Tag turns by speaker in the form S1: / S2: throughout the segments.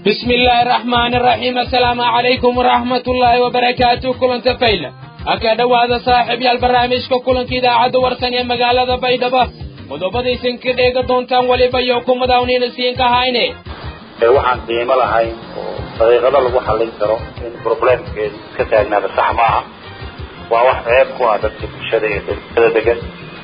S1: بسم الله الرحمن الرحيم السلام عليكم ورحمة الله وبركاته كلن تفيلة أكاد هذا صاحب البرنامج كلن كذا عد ورسن يا مقالة بيضبة qodobadii sinka dheega doontaan weliba iyo kumadawniina siinka hayne
S2: waxaan qiimo lahayn oo daqiiqado lagu xallin karo in problemkeedu iska taagnaada sax maaha waa wax ceeb ku ah dadka bulshada iyo dadkada degan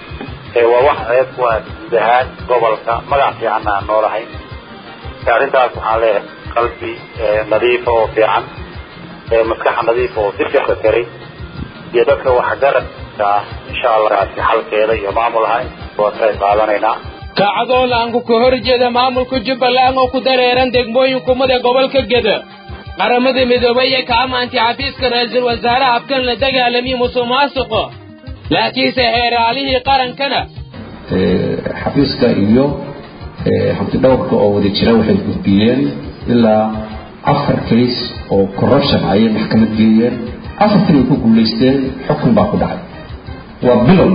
S2: waa wax ceeb ku ah guud ahaan gobolka magac fiicanna aan noolahayn arrintaas waxaan leeyahay qalbi nadiifa oo fiican maskax nadiifa oo si fiican karay iyo dadka waxgaradka ah insha allah xalkeeda iyo maamul ahayn waa ka qaadanaynaa
S1: kacadoo laanku ka hor jeeda maamulka jubbaland oo ku dareeran degmooyinkumada gobolka geda qaramada midoobay ee ka amaantay xafiiska ra-iisul wasaare habkan la dagaalamiye musuq maasuqa laakiinse heeraalihii qarankana
S3: xafiiska iyo hantidhowrka oo wada jira waxay gudbiyeen ilaa afar kays oo corruption ayay maxkamad geeyeen afartan ay ku guulaysteen xukun baa ku dhacay waa bilow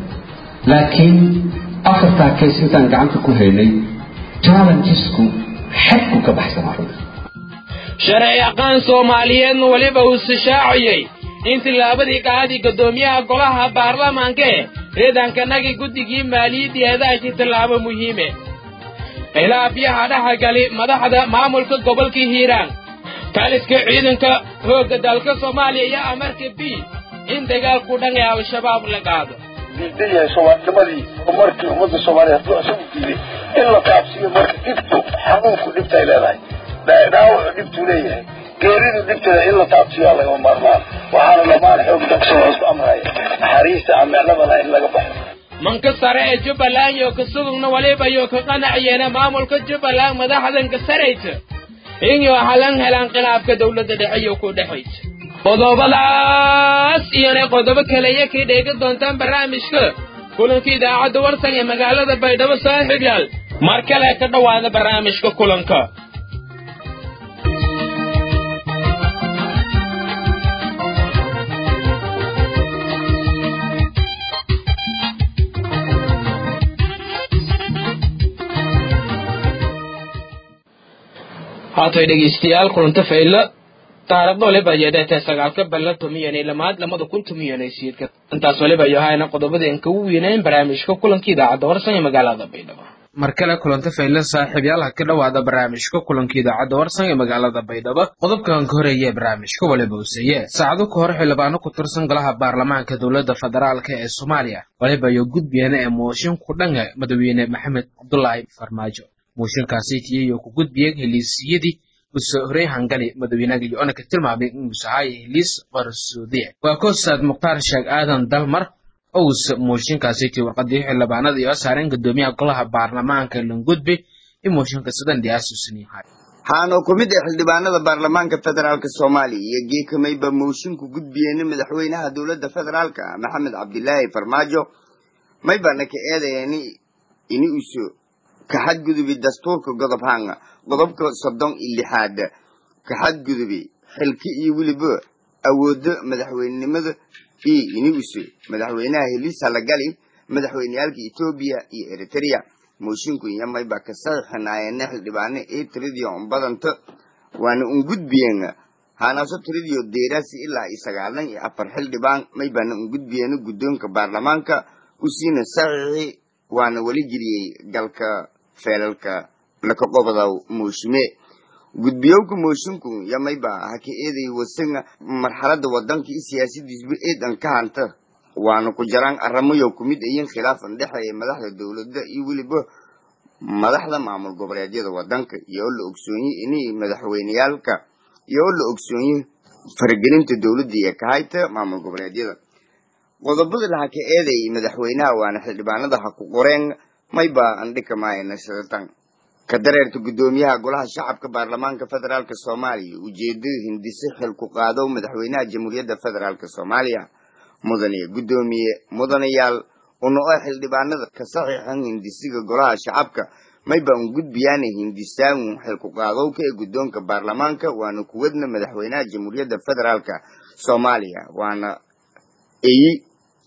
S3: laakiin afartaa kays intaan gacanta ku haynay challengesku xadku ka baxsanaa runta
S1: sharci aqaan soomaaliyeedna weliba uu sishaaciyey in tillaabadii qacadii guddoomiyaha golaha baarlamaanka ee ciidankanagii guddigii maaliyadii hadaashii tallaabo muhiime khilaafyaha dhexgali madaxda maamulka gobolka hiiraan taliska ciidanka xoogga dalka soomaaliya iyo amarka b in dagaalku dhan ee al-shabaab la qaado
S4: diidan yahay soomaalinimadii horumarkii ummadda soomaaliya hadduu isagu diiday in la kaabsiyo marka dhibtu xanuunku dhibtay leedahay dhaawacu dhibtuu leeyahay geeridu dhibteeda in la taabsiyaa lagama maarmaan waxaana dhammaan xoog dalka soomaaliya isku amraya naxariista amecnadana in laga baxo
S1: manka sare ee jubbaland iyo ka sugugna waliba iyo ka qanaciyeena maamulka jubbaland madaxdanka saraysa inuu halan helaan khilaafka dowladda dhexe iyo ku dhexaysa qodobadaas iyona qodobo kaleya kii dheegi doontaan barnaamijka kulanka idaacadda warsan ee magaalada baydhabo saaxiib yaal mar kale ka dhowaada barnaamijka kulanka haatay dhegeystayaal kulanta fayla taariikhda waliba yeedheetee sagaalka balla tumiyanay lamaad lamada kun tumiyanay siidka intaas waliba iyo hayna qodobada aan kagu weynayn barnaamijka kulanka idaacadda warsan ee magaalada baydhabo mar kale kulanta fayla saaxiibyaal ha ka dhowaada barnaamijka kulanka idaacadda warsan ee magaalada baydhabo qodobkan ka horeeya ee barnaamijka waliba useeye saacado ka hor xildhibaano ku tirsan golaha baarlamaanka dowladda federaalka ee soomaaliya waliba iyo gudbiyana ee mooshin ku dhanka madaxweyne maxamed cabdulaahi farmaajo mooshinkaasi tiyayo ku gudbiyeen heliisiyadii use horey hangali madaxweynaha iyo-ona ka tilmaamay inuus ahay heliis qarsoodiye waa koosaad mukhtaar sheekh aadan dalmar owse mooshinkaasi tii warqadii xildhibaanada iyo saareen guddoomiyaha golaha baarlamaanka langudbe in mooshinka sidan dhiyaasusan yahay
S5: waxaana ku mid ah xildhibaanada baarlamaanka federaalk soomaaliya iyo geekamayba moosinku gudbiyeena madaxweynaha dowladda federaalka maxamed cabdilaahi farmaajo maybana ka eedayeeni ini uso ka xadgudubi dastuurka godob hanga qodobka soddon iyo lixaad ka xadgudubi xilki iyo weliba awoodo madaxweynenimada iyo iniuse madaxweynaha heliisa lagali madaxweyneyaalka etoobiya iyo eritrea moshinku iyomayba ka saxiixinaayana xildhibaane ee tiridio badanta waana un gudbiyeen hanaso tiridio deeraasi ilaa iyo sagaalan iyo afar xildhibaan maybana un gudbiyeena guddoonka baarlamaanka usiina saxiixi waana weli geliyey galka feelalka laka qobadaw mooshime gudbiyowka mooshinku yamayba haka eeday wasanga marxalada wadanka iyo siyaasadiisba eedan ka hanta waana ku jaraan aramayo kumid ayin khilaafan dhexeeya madaxda dowladda iyo weliba madaxda maamul goboleedyada wadanka iyo oo la ogsoonye inay madaxweyneyaalka iyo oo la ogsoonye faragelinta dowladda iyo kahayta maamul goboleedyada qodobada laha ka eeday madaxweynaha waana xildhibaanada ha ku qoreen mayba andhikamaayana sidatan ka dareerta guddoomiyaha golaha shacabka baarlamaanka federaalk soomaaliya ujeedada hindise xil ku qaado madaxweynaha jamhuuriyadda federaalk soomaaliya mudane guddoomiye mudanayaal una oo xildhibaanada ka saxiixan hindisiga golaha shacabka mayba un gudbiyaana hindisaanu xil ku qaadowka ee guddoonka baarlamaanka waana kuwadna madaxweynaha jamhuuriyadda federaalk soomaaliya waana eyi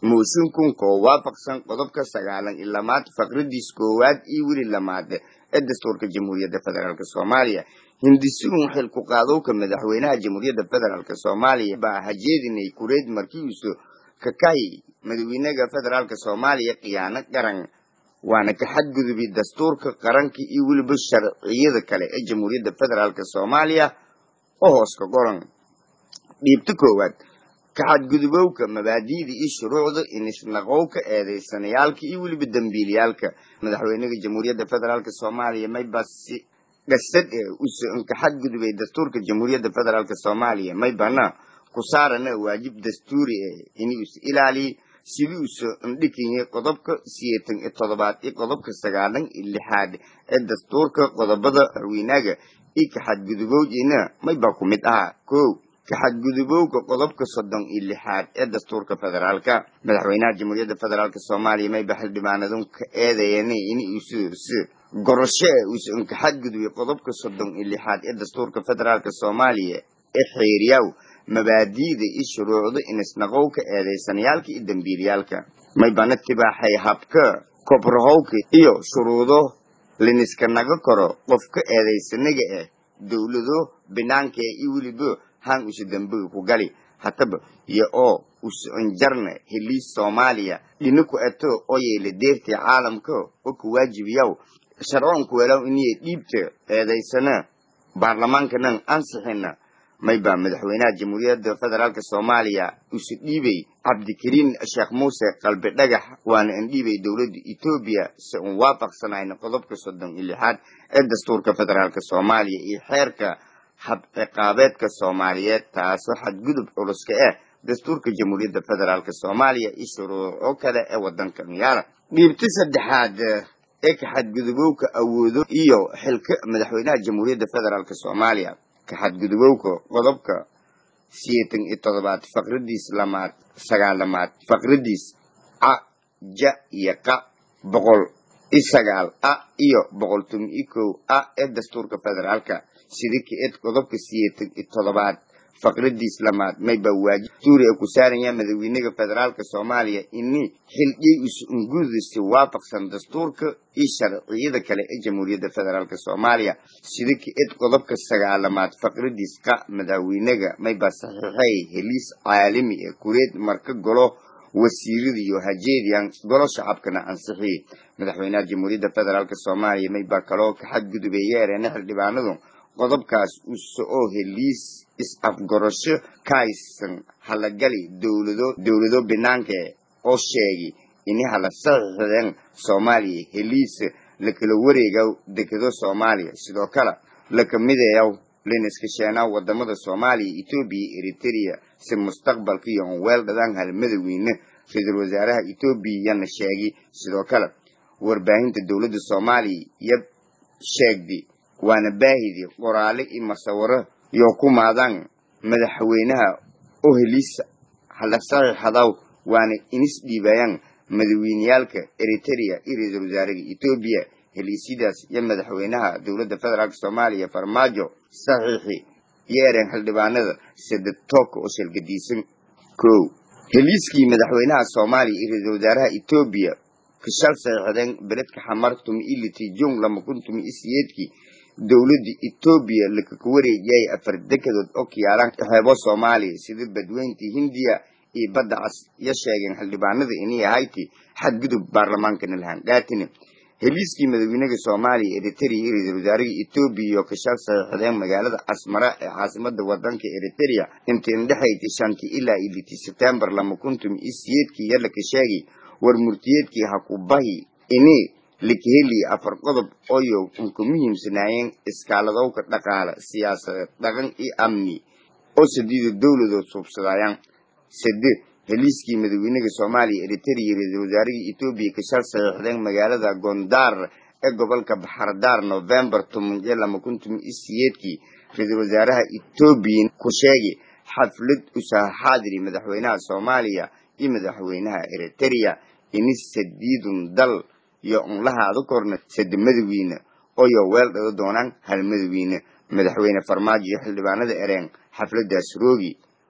S5: mooshinkun koo waafaqsan qodobka sagaalan iyo lamaad faqradiis koowaad iyo weli lamaad ee dastuurka jamhuuriyadda federaalk soomaaliya hindisugun xilku qaadowka madaxweynaha jamhuuriyadda federaalk soomaaliya baa hajeedinay kureed markiisu kakahi madaxweynaha federaalk soomaaliya khiyaano qaran waana ka xadgudubi dastuurka qaranka iyo weliba sharciyada kale ee jamhuuriyadda federaalk soomaaliya oo hoos ka qoran dhiibta koowaad ka xadgudubowka mabaadi'da iyo shuruucda inisnaqowka eedeysanayaalka iyo weliba dembiilayaalka madaxweynaha jamhuuriyadda federaalk soomaaliya maybasi dhasad ee usan ka xadgudubay dastuurka jamhuuriyadda federaalk soomaaliya maybana ku saarana waajib dastuuri eh inuu is ilaaliyo sidii uso indhikiyay qodobka siyeetan iyo toddobaad iyo qodobka sagaalan iyo lixaad ee dastuurka qodobada madaxweynaga iyo ka xadgudubowdiina maybaa ku mid ahaa kow ka xadgudubowga qodobka soddon iyo lixaad ee dastuurka federaalka madaxweynaha jamhuuriyadda federaalk soomaaliya mayba xildhibaanadun ka eedeeyeen in uus gorasho e uusan ka xadgudubay qodobka soddon iyo lixaad ee dastuurka federaalk soomaaliya ee xeeriyaw mabaadi'da iyo shuruucda inisnaqowka eedeysanayaalka iyo dembiilayaalka maybana tibaaxay habka kobrahowka iyo shuruudo liniska naga koro qofka eedeysanaga ah dowlado binaanka iyo weliba han usa dambiga ku gali hataba iyo oo usanjarna heliis soomaaliya dhina ku ato oo yeela deertii caalamka oo ka waajibiyaw sharcoon kuwelaw iniya dhiibta eedaysana baarlamaankanan ansixina maybaa madaxweynaha jamhuuriyadda federaalk soomaaliya usu dhiibay cabdikariin sheekh muuse qalbi dhagax waana indhiibay dowladda etoobiya si un waafaqsanayna qodobka soddon iyo lixaad ee dastuurka federaalk soomaaliya iyo xeerka hab ciqaabeedka soomaaliyeed taasoo xadgudub culuska ah dastuurka jamhuuriyadda federaalk soomaaliya iyo shuruuco kale ee wadanka miyaala dhiibta saddexaad ee ka xadgudubowka awoodo iyo xilka madaxweynaha jamhuuriyadda federaalk soomaaliya ka xadgudubowka qodobka siyeetan iyo toddobaad faqradiis lamaad sagaalamaad faqradiis a ja iyo qa boqol iyo sagaal a iyo boqol toban iyo kow a ee dastuurka federaalka sida ka-ed qodobka siyeetan iyo toddobaad faqradiis lamaad mayba waajib dastuuri ee ku saaraya madaxweynaha federaalk soomaaliya ini xildhiyay us-ungudisi waafaqsan dastuurka iyo sharciyada kale ee jamhuuriyadda federaalk soomaaliya sida ka-ed qodobka sagaalamaad faqradiis qa madaxweynaga mayba saxiixay heliis caalami ee kureed marka golo wasiirada iyo hajeediyan golo shacabkana ansixiyey madaxweynaha jamhuuriyadda federaalk soomaaliya maybaa kaloo ka xadgudubay yeereena xildhibaanadu qodobkaas uso oo heliis is-afgorasho kaaysan halagali dowlado dowlado binaanka oo sheegay ini hala saxiixdeen soomaaliya heliis lakala wareegaw dekado soomaaliya sidoo kale lakamidayaw liniska sheenaw wadamada soomaaliya etoobiya eritrea si mustaqbalka iyo on weel dhadaan hal madaweyne ra-iisul wasaaraha etoobiya yana sheegay sidoo kale warbaahinta dowladda soomaaliya iyo sheegday waana baahidii qoraale iyo masawiro iyo ku maadaan madaxweynaha oo heliisa hala saxiixadaw waana inis dhiibayaan madaxweyneyaalka eritrea iyo ra-iisul wasaaraha etoobiya heliisyadaas iyo madaxweynaha dowladda federaalk soomaaliya farmaajo saxiixi iyo ereen xildhibaanada sadetoka oo shalgadiisan kow heliiskii madaxweynaha soomaaliya iyo ra-iisul wasaaraha etoobiya kashal saxiixdeen beledka xamar tumi iliti jung lama kun tumi isiyeedkii dowladda etoobiya lakaka wareejiyay afar dekadood oo kiyaalaan xeebo soomaaliya sida badweynta hindiya iyo badda cas iyo sheegeen xildhibaanada inay ahayti xadgudub baarlamaankana lahaan dhaatini heliiskii madaxweynaha soomaaliya eritrea iyo ra-iisul wasaaraha etoobiya iyo kashal saxiixdeen magaalada casmara ee caasimada wadanka eritrea intii indhexayti shantii ilaa iyo litii sebtembar lama kun tumi isiyeedkii iyo laka sheegay war murtiyeedkii hakubahi ini lakaheli afar qodob oyo unka muhiimsanaayeen iskaaladowka dhaqaale siyaasadeed dhaqan iyo amni oo sadiida dowladood suubsadayaan sade heliiskii madaxweynaha soomaaliya eritrea iyo ra-iisul wasaarihii etoobiya kashal saxiixdeen magaalada gondar ee gobolka baxardaar novembar toban iyo lama kun tumi isiyeedkii ra-iisul wasaaraha etoobiya ku sheegay xaflad usaha xaadiri madaxweynaha soomaaliya iyo madaxweynaha eritrea ini sadiidun dal iyo unlahaada korna sade madaxweyne oyo weel dhado doonaan hal madaxweyne madaxweyne farmaajo iyo xildhibaanada ereen xafladaas roogi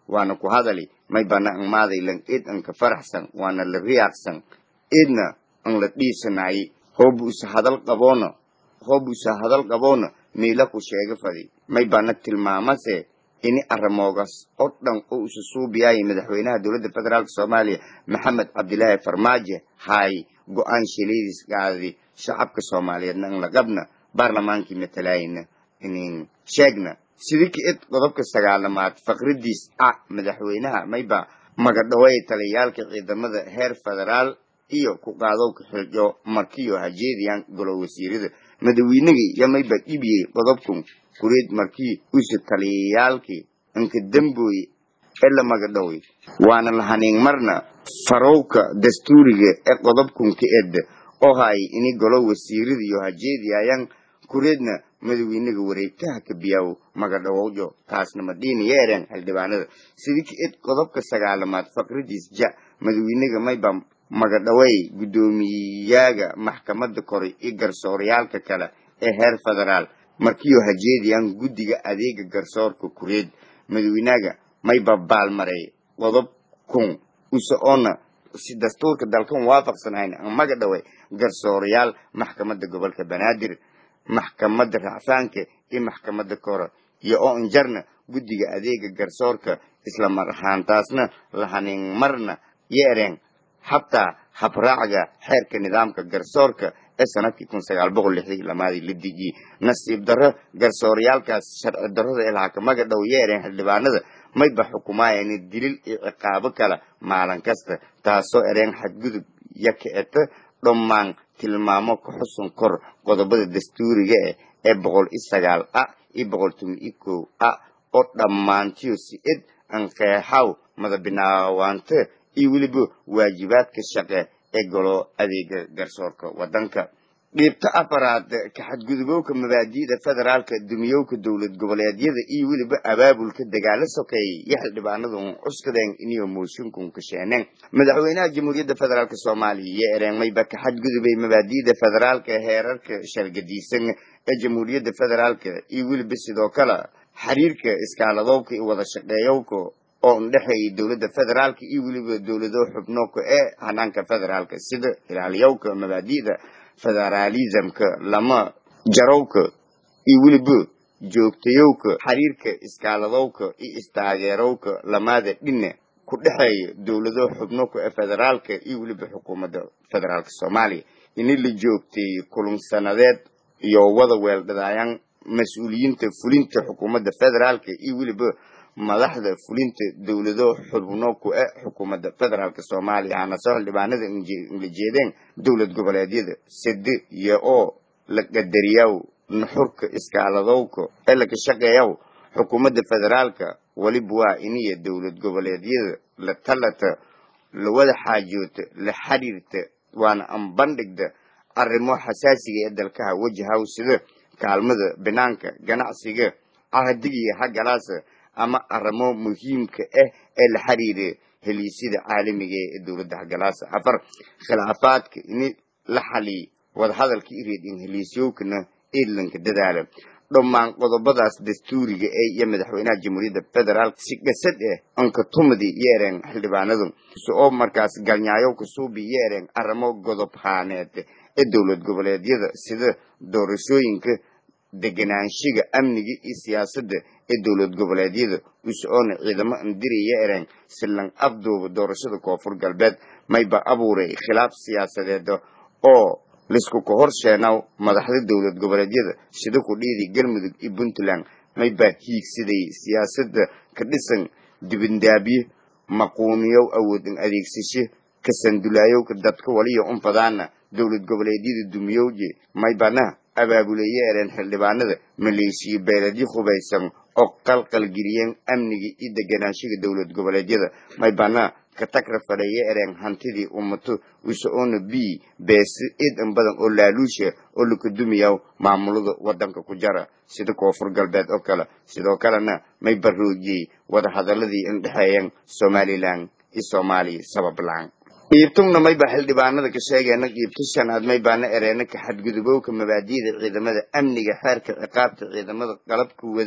S5: waana ku hadali may bana ang maadaylan id ang ka faraxsan waana la riyaaqsan idna ang la dhiisanaaye hoobuusa hadal qaboona hoobuusa hadal qaboona miila ku sheega fadi may bana tilmaamase ini arrimoogaas oo dhan oo isu suubiyaaya madaxweynaha dowladda federaalk soomaaliya maxamed cabdilaahi farmaajo hay go-aan shilidiskaadi shacabka soomaaliyeedna ang laqabna baarlamaankii matalaayna inin sheegna sidii ka id qodobka sagaalamaad faqridiis a madaxweynaha mayba magadhaway taliyaalka ciidamada heer federaal iyo ku qaadowka xiljo markiyo hajeediyan golo wasiirada madaweynagii yo mayba dhibiyey qodobkan kureed markii usa taliyaalkii inka dambooye ee la magadhoway waana lahaniin marna farowka dastuuriga ee qodobkan ka ed oo hay ini golo wasiirada iyo hajeediyayan kureedna madaweynaga wareegtaha ka biyaw magadhawowjo taasna madhiina yeereen xildhibaanada sidii ka id qodobka sagaalamaad faqridiis ja madaweynaga mayba magadhawey guddoomiyaga maxkamada kore iyo garsooryaalka kale ee heer federaal markiyo hajeediyan guddiga adeega garsoorka kureed madaweynaga mayba baalmaray qodob kun use oona si dastuurka dalkan waafaqsanayn ang magadhawey garsoorayaal maxkamada gobolka banaadir maxkamada racfaanka iyo maxkamada kore iyo oo injarna guddiga adeega garsoorka isla mar ahaantaasna lahaniin marna yeereen xataa habraaca xeerka nidaamka garsoorka ee sanadkii kun sagaal boqol lixdii lamaadii la dejiyey nasiib darro garsooryaalkaas sharci darrada ilaa ka magadhow yeereen xildhibaanada mayba xukumaayeen dilil iyo ciqaabo kale maalin kasta taasoo ereen xadgudub yo kicita dhammaan tilmaamo ka xusun kor qodobada dastuuriga ah ee boqol iyo sagaal a iyo boqol toban iyo kow a oo dhammaantiyo si id an qeexaw madabinaawaante iyo weliba waajibaadka shaqe ee golo adeega garsoorka wadanka dhiibta afaraad ka xadgudubowka mabaadi'da federaalka dumiyowka dowlad goboleedyada iyo weliba abaabulka dagaalo sokeeyey iyo xildhibaanadu cuskadeen iniyo mooshinkun kasheeneen madaxweynaha jamhuuriyadda federaalk soomaaliya iyo ereenmayba ka xadgudubay mabaadi'da federaalka heerarka shargadiisan ee jamhuuriyadda federaalka iyo weliba sidoo kale xiriirka iskaaladowka iyo wada shaqeeyowka oo indhexeeyay dowladda federaalka iyo weliba dowlado xubnoka ee hanaanka federaalka sida ilaaliyowka mabaadi'da federaalismka lama jarowka iyo weliba joogtayowka xiriirka iskaaladowka iyo istaageerowka lamaada dhina ku dhexeeya dowlado xubnoka ee federaalka iyo weliba xukuumadda federaalka soomaaliya ini la joogteeyey kulunsanadeed iyo wada weeldhadaayaan mas-uuliyiinta fulinta xukuumadda federaalka iyo weliba madaxda fulinta dowlado xubno ku e xukuumadda federaalk soomaaliya hana soo xildhibaanada la jeedeen dowlad goboleedyada sade iyo oo la qadariyaw nuxurka iskaaladowka ee laga shaqeeyaw xukuumadda federaalka weliba waa iniya dowlad goboleedyada la talata la wada xaajoota la xiriirta waana anbandhigda arrimo xasaasiga ee dalkaha wajahaw sida kaalmada banaanka ganacsiga ahadigiyo hagalaasa ama arrimo muhiimka ah ee la xiriira heliisyada caalamiga ee dowladda hagalaasa afar khilaafaadka ini la xaliy wadahadalka ireedin heliisyowkana eedlanka dadaala dhammaan qodobadaas dastuuriga ee iyo madaxweynaha jamhuuriyadda federaalk si gasad ah ankatumadi yeereen xildhibaanadu oo markaas galnyaayowka suubi yeereen arrimo godob haaneed ee dowlad goboleedyada sida doorashooyinka deganaanshiga amniga iyo siyaasadda ee dowlad goboleedyada us-oona ciidamo indiriya ereen silan afduuba doorashada koonfur galbeed mayba abuuray khilaaf siyaasadeed oo laisku ka horsheenaw madaxda dowlad goboleedyada sida ku dhiidi galmudug iyo puntland mayba hiigsaday siyaasadda ka dhisan dibindaabye maquuniyow awoodin adeegsashe kasandulaayowka dadka waliyo unfadaana dowlad goboleedyada dumiyowje maybana abaabuleye ereen xildhibaanada maleeshiya beeladyo hubaysan oo qalqalgeliyeen amniga iyo deganaanshiga dowlad goboleedyada maybana katagra fadheeye ereen hantidii ummato uso-ona b beesi idan badan oo laaluusha oo lakadumiyaw maamulada wadanka ku jara sida koonfur galbeed oo kale sidoo kalena may baroojiyey wadahadaladii indhexeeyeen somalilan iyo soomaaliya sabab la-aan qiibtungna mayba xildhibaanada ka sheegeena qiibto shanaad maybaana ereena ka xadgudubowka mabaadi'da ciidamada amniga xeerka ciqaabta ciidamada qalabka wada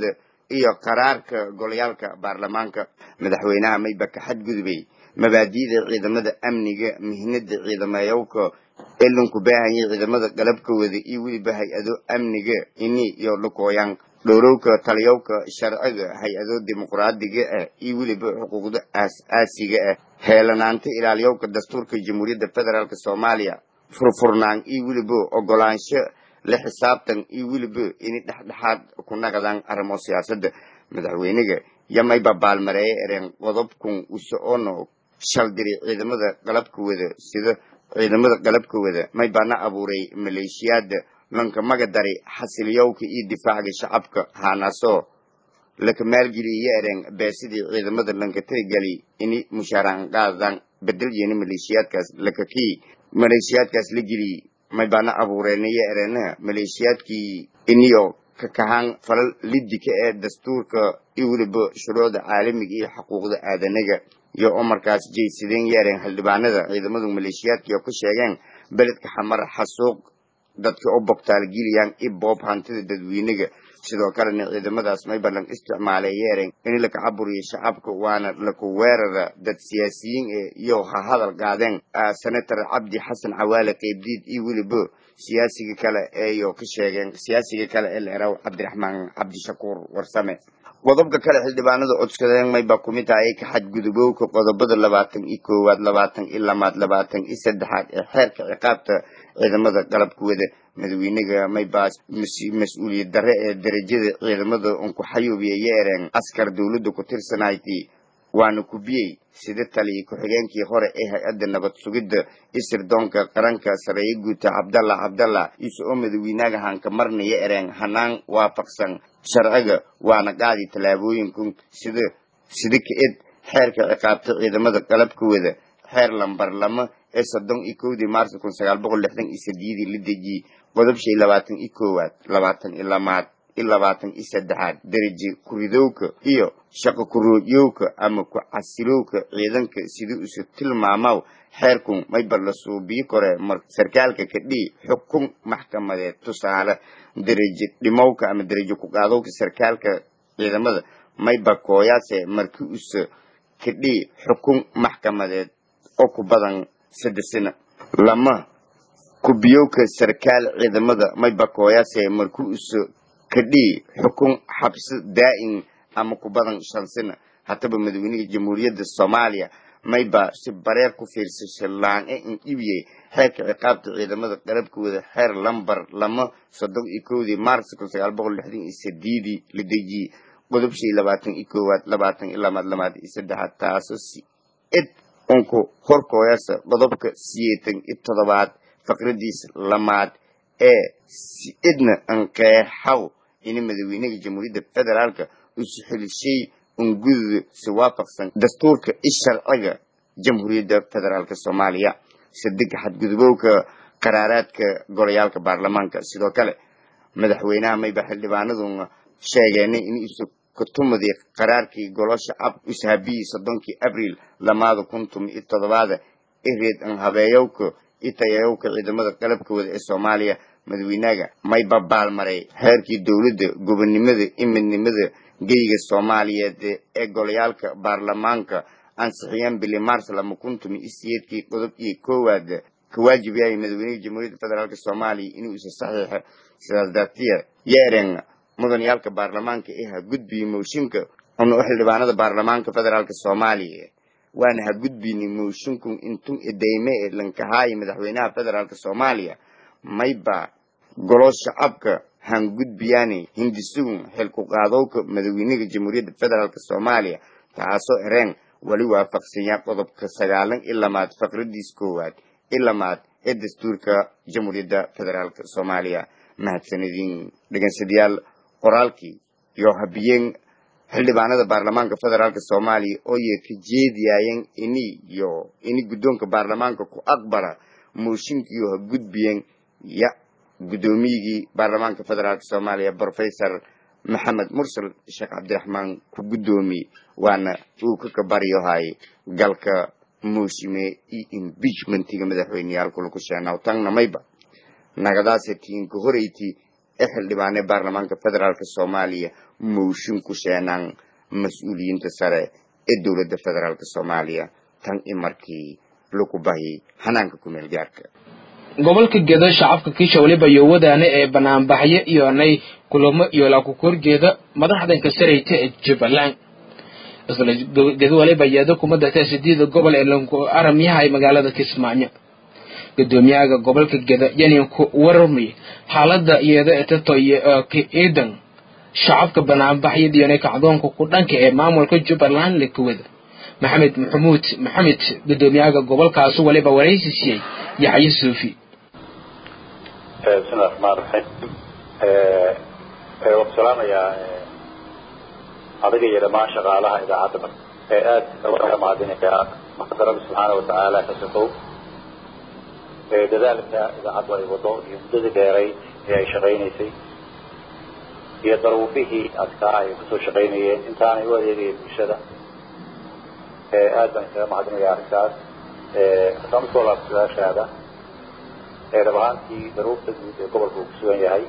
S5: iyo qaraarka golayaalka baarlamaanka madaxweynaha mayba ka xadgudubay mabaadi'da ciidamada amniga mihnada ciidamayowka elanku baahanyay ciidamada qalabkooda iyo weliba hay-ado amniga ini iyo lukooyan dhowrowka taliyowka sharciga hay-ado dimuqraadiga ah iyo weliba xuquuqda aas-aasiga ah heelanaanta ilaaliyowka dastuurka jamhuuriyadda federaalk soomaaliya furfurnaan iyo weliba ogolaansho la xisaabtan iyo weliba inay dhexdhexaad ku naqdaan arrimo siyaasadda madaxweynaga yamayba baalmareeye ereen qodobkun uso-ono shaldiri ciidamada qalabka wada sida ciidamada qalabka wada maybana abuuray maleeshiyaada lanka magadari xasiliyowka iyo difaaca shacabka haanaasoo laka maalgeliya ereen beesidii ciidamada lanka tirigali ini mushaaraan qaadan bedel yeeni maleeshiyaadkaas lakakii maleeshiyaadkaas la geliyey maybana abuureenaya ereenaha maleeshiyaadkii iniyo kakahaan falal lidika ee dastuurka iyo weliba shuruucda caalamiga iyo xuquuqda aadanaga iyo oo markaas jaysadeen yeereen xildhibaanada ciidamadu maleeshiyaadkii oo ka sheegeen beledka xamar xasuuq dadka u bogtaalgeliyaan i boob hantida dadweynaga sidoo kalena ciidamadaas mayba lan isticmaalay yeereen in laka caburiyo shacabka waana laku weerara dad siyaasiyiin e iyo ha hadal qaadeen senator cabdi xasan cawaale qeybdiid iyo weliba siyaasiga kale eeyo ka sheegeen siyaasiga kale ee la eraw cabdiraxmaan cabdishakuur warsame qodobka kale xildhibaanada codsadeen mayba kumid tahay ka xadgudubowka qodobada labaatan iyo koowaad labaatan iyo lamaad labaatan iyo saddexaad ee xeerka ciqaabta ciidamada qalabkooda madaxweynaga maybaas mas-uuliyad darre ee darajada ciidamada unku xayuubiya yeereen askar dowladda ku tirsanayti waana kubiyey sida taliya ku-xigeenkii hore ee hay-adda nabad sugidda isirdoonka qaranka sareeye guuta cabdalla cabdalla iso oo madaxweynaga hanka marnaya ereen hanaan waafaqsan sharciga waana qaadi tallaabooyinkun sida sida ka-ed xeerka ciqaabta ciidamada qalabkooda xeer lambar lama ee soddon iyo kowdii maarso kun sagaal boqol lixdan iyo sideedii la dejiyey qodob shay labaatan iyo koowaad labaatan iyo lamaad iyo labaatan iyo saddexaad daraje kuridowka iyo shaqo kuroojyowka ama ku casilowka ciidanka sidii isu tilmaamaw xeerkun mayba la suubiyi kore mar sarkaalka kadhii xukun maxkamadeed tusaale daraje dhimowka ama daraje ku-qaadowka sarkaalka ciidamada mayba kooyaase markii usa kadhii xukun maxkamadeed oo ku badan saddex sano lama kubiyowka sarkaal ciidamada mayba kooyaase markii usa kadhii xukun xabsi daa'im ama ku badan shan sano hataba madaxweynaha jamhuuriyadda soomaaliya mayba si bareer ku fiirsasha laan-e in ibiyey xeerka ciqaabta ciidamada qalabkooda xeer lambar lama soddon iyo kowdii maars kun sagaal boqol lixdan iyo sideedii la dejiyey qodob shay labaatan iyo koowaad labaatan iyo lamaad lamaad iyo saddexaad taasoo si id unku horkooyasa qodobka siyeetan iyo toddobaad faqradiisa lamaad ee si idna anqeexaw in madaxweynaha jamhuuriyadda federaalka usu xelishay ungududa si waafaqsan dastuurka i sharciga jamhuuriyadda federaalk soomaaliya sadeg xadgudubowka qaraaraadka golayaalka baarlamaanka sidoo kale madaxweynaha mayba xildhibaanaduna sheegeenay in isu kutumadii qaraarkii golosha ab ishabiyii soddonkii abriil lamaada kun tumi iyo toddobaada ireed an habeeyowka i tayayowka ciidamada qalabkooda ee soomaaliya madaxweynaga mayba baalmaray xeerkii dowladda gobonnimada i midnimada geyga soomaaliyeed ee golayaalka baarlamaanka ansixiyeen bili mars lama kun tumi iyo siyeedkii qodob iyo koowaad ka waajib yahay madaxweynaha jamhuuriyadda federaalk soomaaliya inuu isa saxiixa sidaas dartiya yeeren mudaniyaalka baarlamaanka ee ha gudbiye mooshinka una u xildhibaanada baarlamaanka federaalk soomaaliya waana ha gudbini mooshinkun intun idayme ee lankahaayi madaxweynaha federaalk soomaaliya mayba golo shacabka han gudbiyaani hindisugun xilku qaadowka madaxweynaha jamhuuriyadda federaalk soomaaliya taasoo ereen wali waafaqsanya qodobka sagaalan i lamaad faqradiis koowaad i lamaad ee dastuurka jamhuuriyadda federaalk soomaaliya mahadsanidin dhegansadayaal qoraalkii iyo habiyeen xildhibaanada baarlamaanka federaalk soomaaliya oo yee ka jeediyaayeen ini iyo ini guddoonka baarlamaanka ku aqbala mooshinkiiyo ha gudbiyeen ya guddoomiyigii baarlamaanka federaalk soomaaliya professor maxamed mursal sheekh cabdiraxmaan ku guddoomiye waana uu ka kabaryohay galka mooshime iyo impeachmentiga madaxweyneyaalku lagu sheenaw tangna mayba nagadaase tiinka horeyti ee xildhibaane baarlamaanka federaalk soomaaliya mooshin ku sheenaan mas-uuliyiinta sare ee dowladda federaalk soomaaliya tan i markii lagu bahi hanaanka kumeel gaarka
S1: gobolka gedo shacabka kiisha weliba iyo wadaane ee banaanbaxyo iyonay kulamo iyo laakukorjeeda madaxdanka sarayta ee jubbaland isla gedo waliba yeedo kumada taa sideeda gobol ee lanku aramyaha ee magaalada kismaayo gudoomiyaha gobolka geda yaninku warmay xaalada iyada etato ciidan shacabka banaanbaxyada iyonay kacdoonka ku dhanka ee maamulka jubbaland lakuwada maxamed maxamuud maxamed gudoomiyaha gobolkaasi waliba waraysi siiyey yaxye suufi
S2: bismillahi raxmaan raxiim waan salaamayaa adiga iyo dhammaan shaqaalaha idaacadda ee aada uga mahadinaya maxamad rabbi subxaana watacaala ka sokow dadaalka idaacaddu ay wado iyo muddadii dheeray ee ay shaqaynaysay iyo daruufihii adkaa ay kusoo shaqaynayeen intaanay u adeegayeen bulshada aad baan isaga mahadinaya arrintaas haddaan usoo laabto su-aashaada dhab ahaantii daruufta guud ee gobolka uu kusugan yahay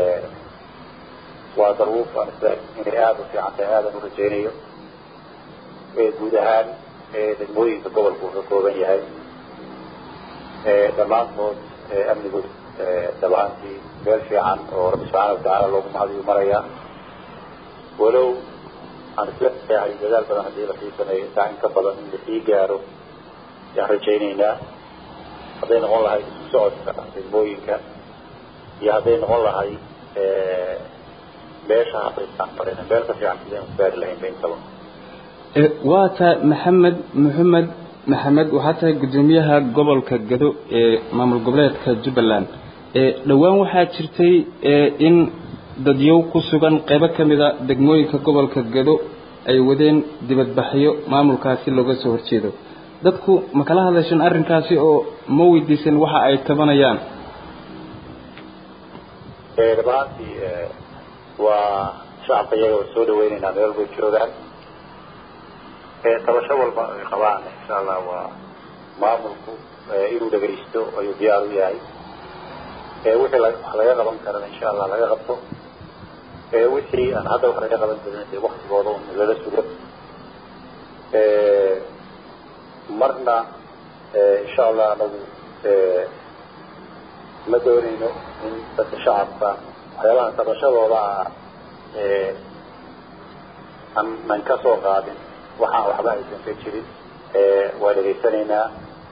S2: waa daruuf aan is inay aada u fiican tahay aadan u rajaynayo guud ahaan degmooyinka gobolka uu ka kooban yahay dhammaantood amnigood dhab ahaantii meel fiican oo rabbi subxaana watacaala loogu mahadiyu marayaa walow aan isleeyahay dadaal badan haddii lasii sameeyo intaa in ka badan in lasii gaaro ayaan rajaynaynaa hadday noqon lahay isu socodka degmooyinka iyo hadday noqon lahay meesha haddaysan marin meel ka fiican sidaynu gaari lahayn ba intaba
S6: waa tahay maxamed maxamed maxamed waxaa tahay guddoomiyaha gobolka gado ee maamul goboleedka jubbaland dhowaan waxaa jirtay in dadyow ku sugan qaybo ka mida degmooyinka gobolka gado ay wadeen dibadbaxyo maamulkaasi looga soo horjeedo dadku ma kala hadasheen arrinkaasi oo ma weydiisan waxa ay tabanayaan
S2: dhab ahaantii waa shacabka iyaga wa soo dhaweyneynaa meel walbay joogaan tabasho walba ay qabaan insha allah waa maamulku inuu dhagaysto ayuu diyaar u yahay wixii wax laga qaban karana insha allah laga qabto wixii aan hadda wax laga qaban karin dee waktigooda un lala sugo marna insha allah anagu ma doonayno in dadka shacabka waxyaabaha tabashadooda ah aanan ka soo qaadin waxaan waxba aysan ka jirin waa dhegaysanaynaa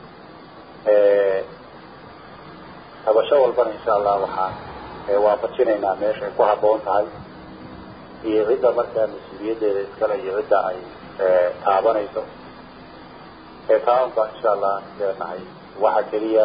S2: tabasho walbana insha allah waxaan waafajinaynaa meesha ay ku habboon tahay iyo cidda markaa mas-uuliyaddeeda iskale iyo cidda ay taabanayso taaban baa insha allah aan leenahay waxa keliya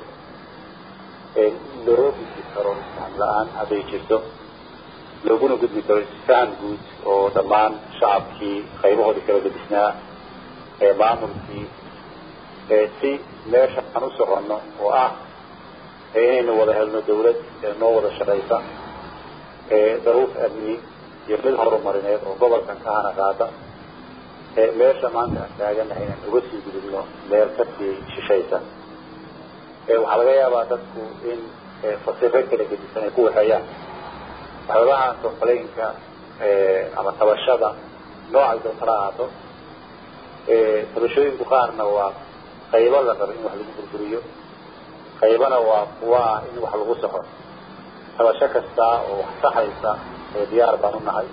S2: loo gudbi karo isfaham la-aan hadday jirto looguna gudbi karo isfaham guud oo dhammaan shacabkii qaybahoodii kala gedisnaa ee maamulkii si meesha aan u soconno oo ah inaynu wada helno dawlad noo wada shaqaysa daruuf amni iyo mid horumarineed oo gobolkan ka hana qaada meesha maanta aan taaganahay inaan uga sii gudubno meel kasii shishaysa waxaa laga yaabaa dadku in fasiro kala gedisan ay ku waxeeyaan waxyaabahan complainka ama tabashada noocay doontala ahaato tabashooyinku qaarna waa qaybo la raba in wax lagu burburiyo qaybana waa kuwa ah in wax lagu saxo tabasho kasta oo wax saxaysa diyaar baan u nahay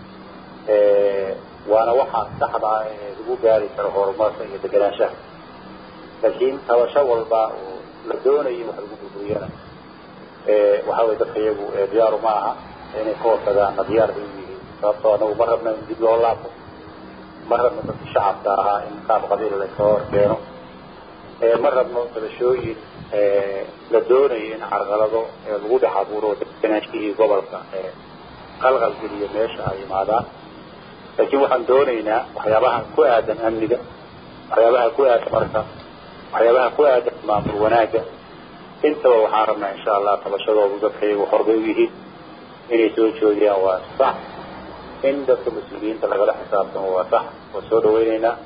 S2: waana waxaa saxda ah ee lagu gaari karo horumarka iyo deganaanshaha laakiin tabasho walba oo la doonayo in wax lagu burburiyana waxa weye dadka iyagu diyaaru ma aha inay ka hortagaanna diyaar bay u yihiin sababtoo anagu ma rabna in dib loo laabo ma rabno dadka shacabka ahaa in qaab qabiil layskaga hor keeno ma rabno tabashooyin la doonayo in carqalado lagu dhex abuuro degenaanshihii gobolka qalqal geliyo meesha ay imaadaan laakiin waxaan doonaynaa waxyaabaha ku aadan amniga waxyaabaha ku aadan marka waxyaabaha ku aadan maamul wanaagga intaba waxaan rabnaa insha allah tabashadoodu dadka iyagu horbay u yihiin inay soo joogiyaan waa sax in dadka mas-uuliyiinta lagala xisaabtamo waa sax waa soo dhaweyneynaa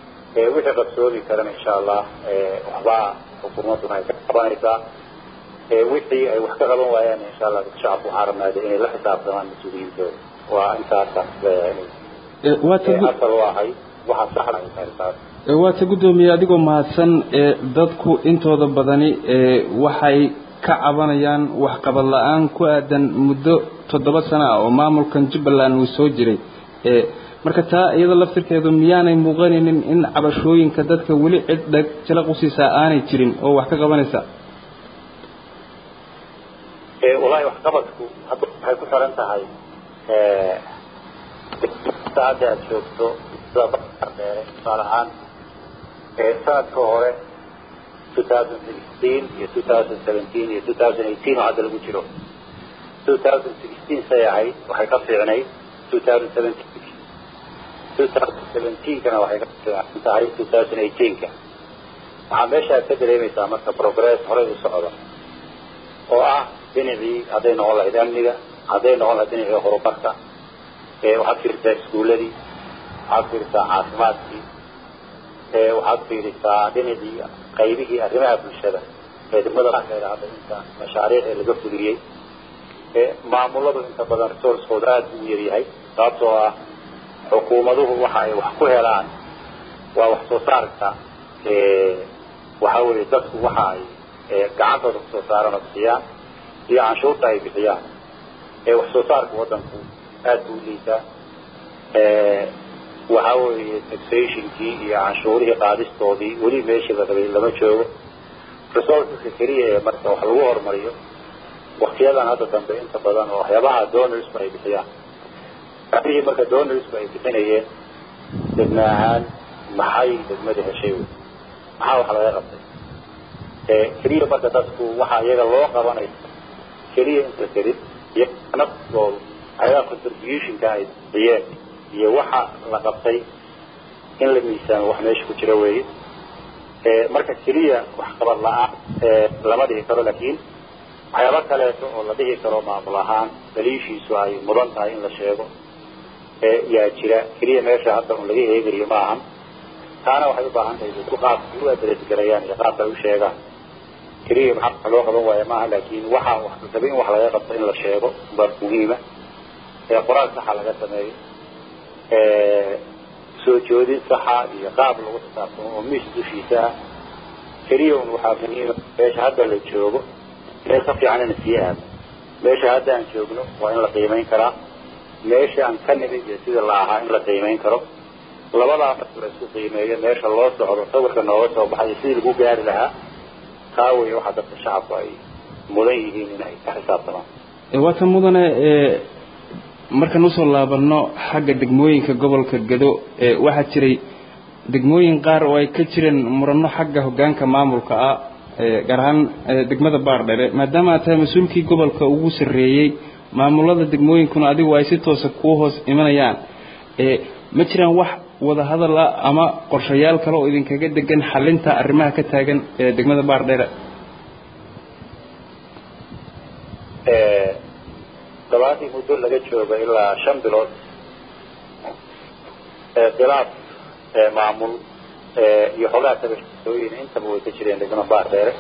S2: wixii qabsoomi karana insha allah waxbaa xukuumadduna ay ka qabanaysaa wixii ay wax ka qaban waayaan insha allah dadka shacabka waxaa rabnaade inay la xisaabtamaan mas-uuliyiintooda waa intaasaas asal u ahay waxaa saxda ay tahay taas
S6: waata guddoomiye adigoo mahadsan dadku intooda badani waxay ka cabanayaan waxqabad la-aan ku aadan muddo toddoba sano ah oo maamulkan jubbaland uu soo jiray marka taa iyada laftirkeedu miyaanay muuqanaynin in cabashooyinka dadka weli cid dheg jala qusiisaa aanay jirin oo wax ka qabanaysa
S2: wallahi waxqabadku hadda waxay ku xiran tahay hadda aad joogto sida dheere tusaale ahaan sanadka hore two thousand sixteen iyo two thousand seventeen iyo two thousand eighteen oo hadda lagu jiro two thousand sixteen say ahayd waxay ka fiicnayd two thousand seventeen two thousand seventeenkana waxay ka fiican tahay two thousand eighteenka waxaa meeshaad ka dareemaysaa marka progress horey u socda oo ah dhinacii hadday noqon lahayd amniga hadday noqon lahayd dhinacii horumarka waxaad fiirisaa iskuuladii waxaad fiirisaa caafimaadkii waxaad fiirisaa dhinacii qaybihii arrimaha bulshada ee degmada lakeeda hadda inta mashaariic ee laga fuliyey maamuladu inta badan resourcekooda aada u yaryahay sababtoo ah xukuumaduhu waxa ay wax ku helaan waa wax soo saarka waxa weeye dadku waxa ay gacantooda kusoo saaran oo bixiyaan iyo canshuurta ay bixiyaan wax soo saarka waddanku aad buu liitaa waxa weeye taxationkii iyo canshuurihii qaadistoodii weli meeshii la rabay lama joogo resourceska keliya ee marka wax lagu horumariyo waktiyadan hadda dambe inta badan oo waxyaabaha donorsku ay bixiyaan abihii marka donorsku ay bixinayeen degme ahaan maxay degmada heshay maxaa wax laga qabtay keliya marka dadku waxaa iyaga loo qabanayo keliya inta kelin iyo naftoodu ayagaa contributionka ay bixiyeen iyo waxa la qabtay in la miisaamo wax meesha ku jira weeye marka keliya waxqabad la-aan lama dhihi karo laakiin waxyaaba kaleeto oo la dhihi karo maamul ahaan daliishiisu ay mudan tahay in la sheego yaa jira keliya meesha hadda un laga eegayo ma ahan taana waxay u baahan tahay dadku qaabka u adresgarayaan iyo qaabka ay u sheegaan keliya maxaa wax loo qaban waaya maaha laakiin waxa wax rabay in wax laga qabto in la sheego baa muhiima qoraal saxa laga sameeyo soo joodin saxa iyo qaab lagu xisaabtamo oo miis dushiisa ah keliya un waxaa muhiima meesha hadda la joogo meel ka fiican ina sii aado meesha hadda aan joogno waa in la qiimayn karaa meesha aan ka nimid iyo sida la ahaa in la qiimayn karo labadaa marka la isku qiimeeyo meesha loo socdo sawirka nooga soo baxay iyo sidii lagu gaari lahaa taa weeye waxaa dadka shacabku ay mudan yihiin in ay ka xisaabtamaan
S6: waata mudane markaan usoo laabano xagga degmooyinka gobolka gado waxaa jiray degmooyin qaar oo ay ka jireen murano xagga hogaanka maamulka ah gaar ahaan degmada baardhere maadaama aad tahay mas-uulkii gobolka ugu sarreeyey maamulada degmooyinkuna adigu ay si toosa kuu hoos imanayaan ma jiraan wax wada hadal ah ama qorshayaal kale oo idinkaga degan xalinta arrimaha ka taagan degmada baardhere
S2: dabaadii muddo laga jooga ilaa shan bilood khilaaf maamul iyo xogaha tabashooyin intaba way ka jireen degmada baardheere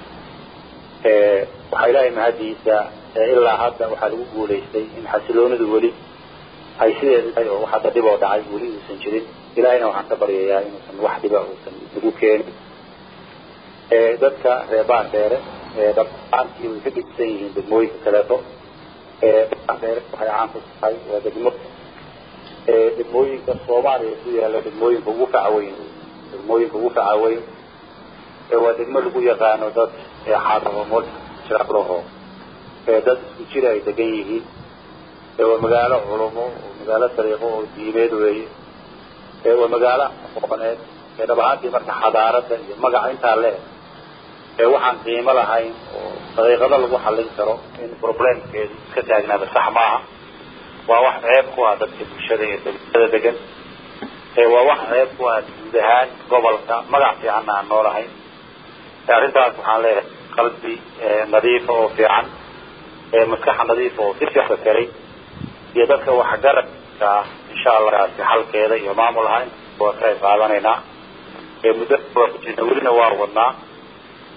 S2: waxaa ilaahay mahadiisa ilaa hadda waxaa lagu guulaystay in xasiloonidu weli ay sideeda tahay oo wax hadda dhib oo dhacay weli uusan jirin ilaahayna waxaan ka baryayaa inuusan wax dhiba uusan lagu keenin dadka reer baardheere dhabaaantii way ka gedisan yihiin degmooyinka kaleeto baardheere waxay caan ku tahay waa degmo degmooyinka soomaaliya ku yaala degmooyinka ugu facaweyn degmooyinka ugu facaweyn waa degmo lagu yaqaano dad xaadamo jiraalaho dad isku jira ay degan yihiin waa magaalo culumo oo magaalo dariiqo oo diimeed weeye waa magaalo aqooneed dhab ahaantii marka xadaarada iyo magaca intaa le waxaan qiimo lahayn oo daqiiqado lagu xallin karo in problemkeedu iska taagnaada sax maaha waa wax ceeb ku ah dadka bulshada iyo degmada degan waa wax ceeb ku ah guud ahaan gobolka magac fiicanna aan noolahayn arrintaas waxaan leeyahay qalbi nadiifa oo fiican maskaxa nadiifa oo si fiican fakeray iyo dadka waxgaradka ah insha allahkaasi xalkeeda iyo maamul ahaan waa ka qayb qaadanaynaa muddo waa ku jirna welina waa wadnaa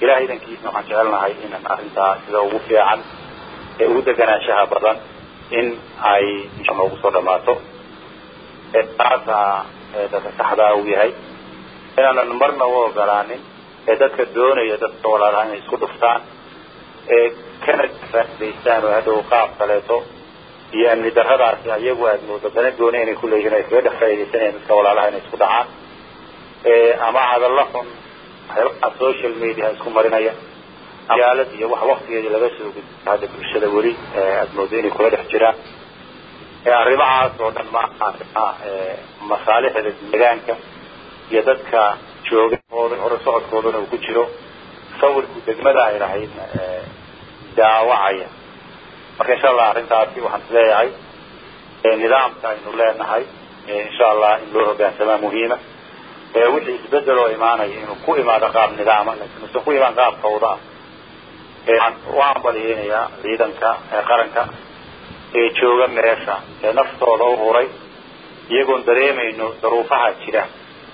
S2: ilahay idankiisna waxaan jecelnahay inaan arrintaa sida ugu fiican ee ugu deganaanshaha badan in ay insha noogu soo dhamaato taasaa dadka saxdaa uu yahay inaanan marna u ogolaanin ee dadka doonaya dadka walaalaha inay isku dhuftaan ee kana faa'idaystaan oo hadhow qaab kaleeto iyo amni darradaasi ayagu aad moodo dana gooni inay kuleeyihiin ay kaga dhex faa'iidaysanayaan dadka walaalaha inay isku dhacaan ama hadalla xun waxyaabaha social media isku marinaya magaalad iyo wax waktigeedii laga soo gudbo hadda bulshada weli aad moodo inay kula dhex jiraan arrimahaas oo dhan maaha masaalixda deegaanka iyo dadka jooga hore socodkoodana uu ku jiro sawirku degmada ay lahayd daawacaya marka insha allah arrintaasi waxaan is leeyahay nidaamka aynu leenahay insha allah in loo hogaansamaa muhiima wixii isbedel oo imaanaya inuu ku imaado qaab nidaama laakiin usan ku imaan qaab fawda ah waan baliyeynayaa ciidanka qaranka ee jooga meesha ee naftooda u huray iyagoon dareemayno daruufaha jira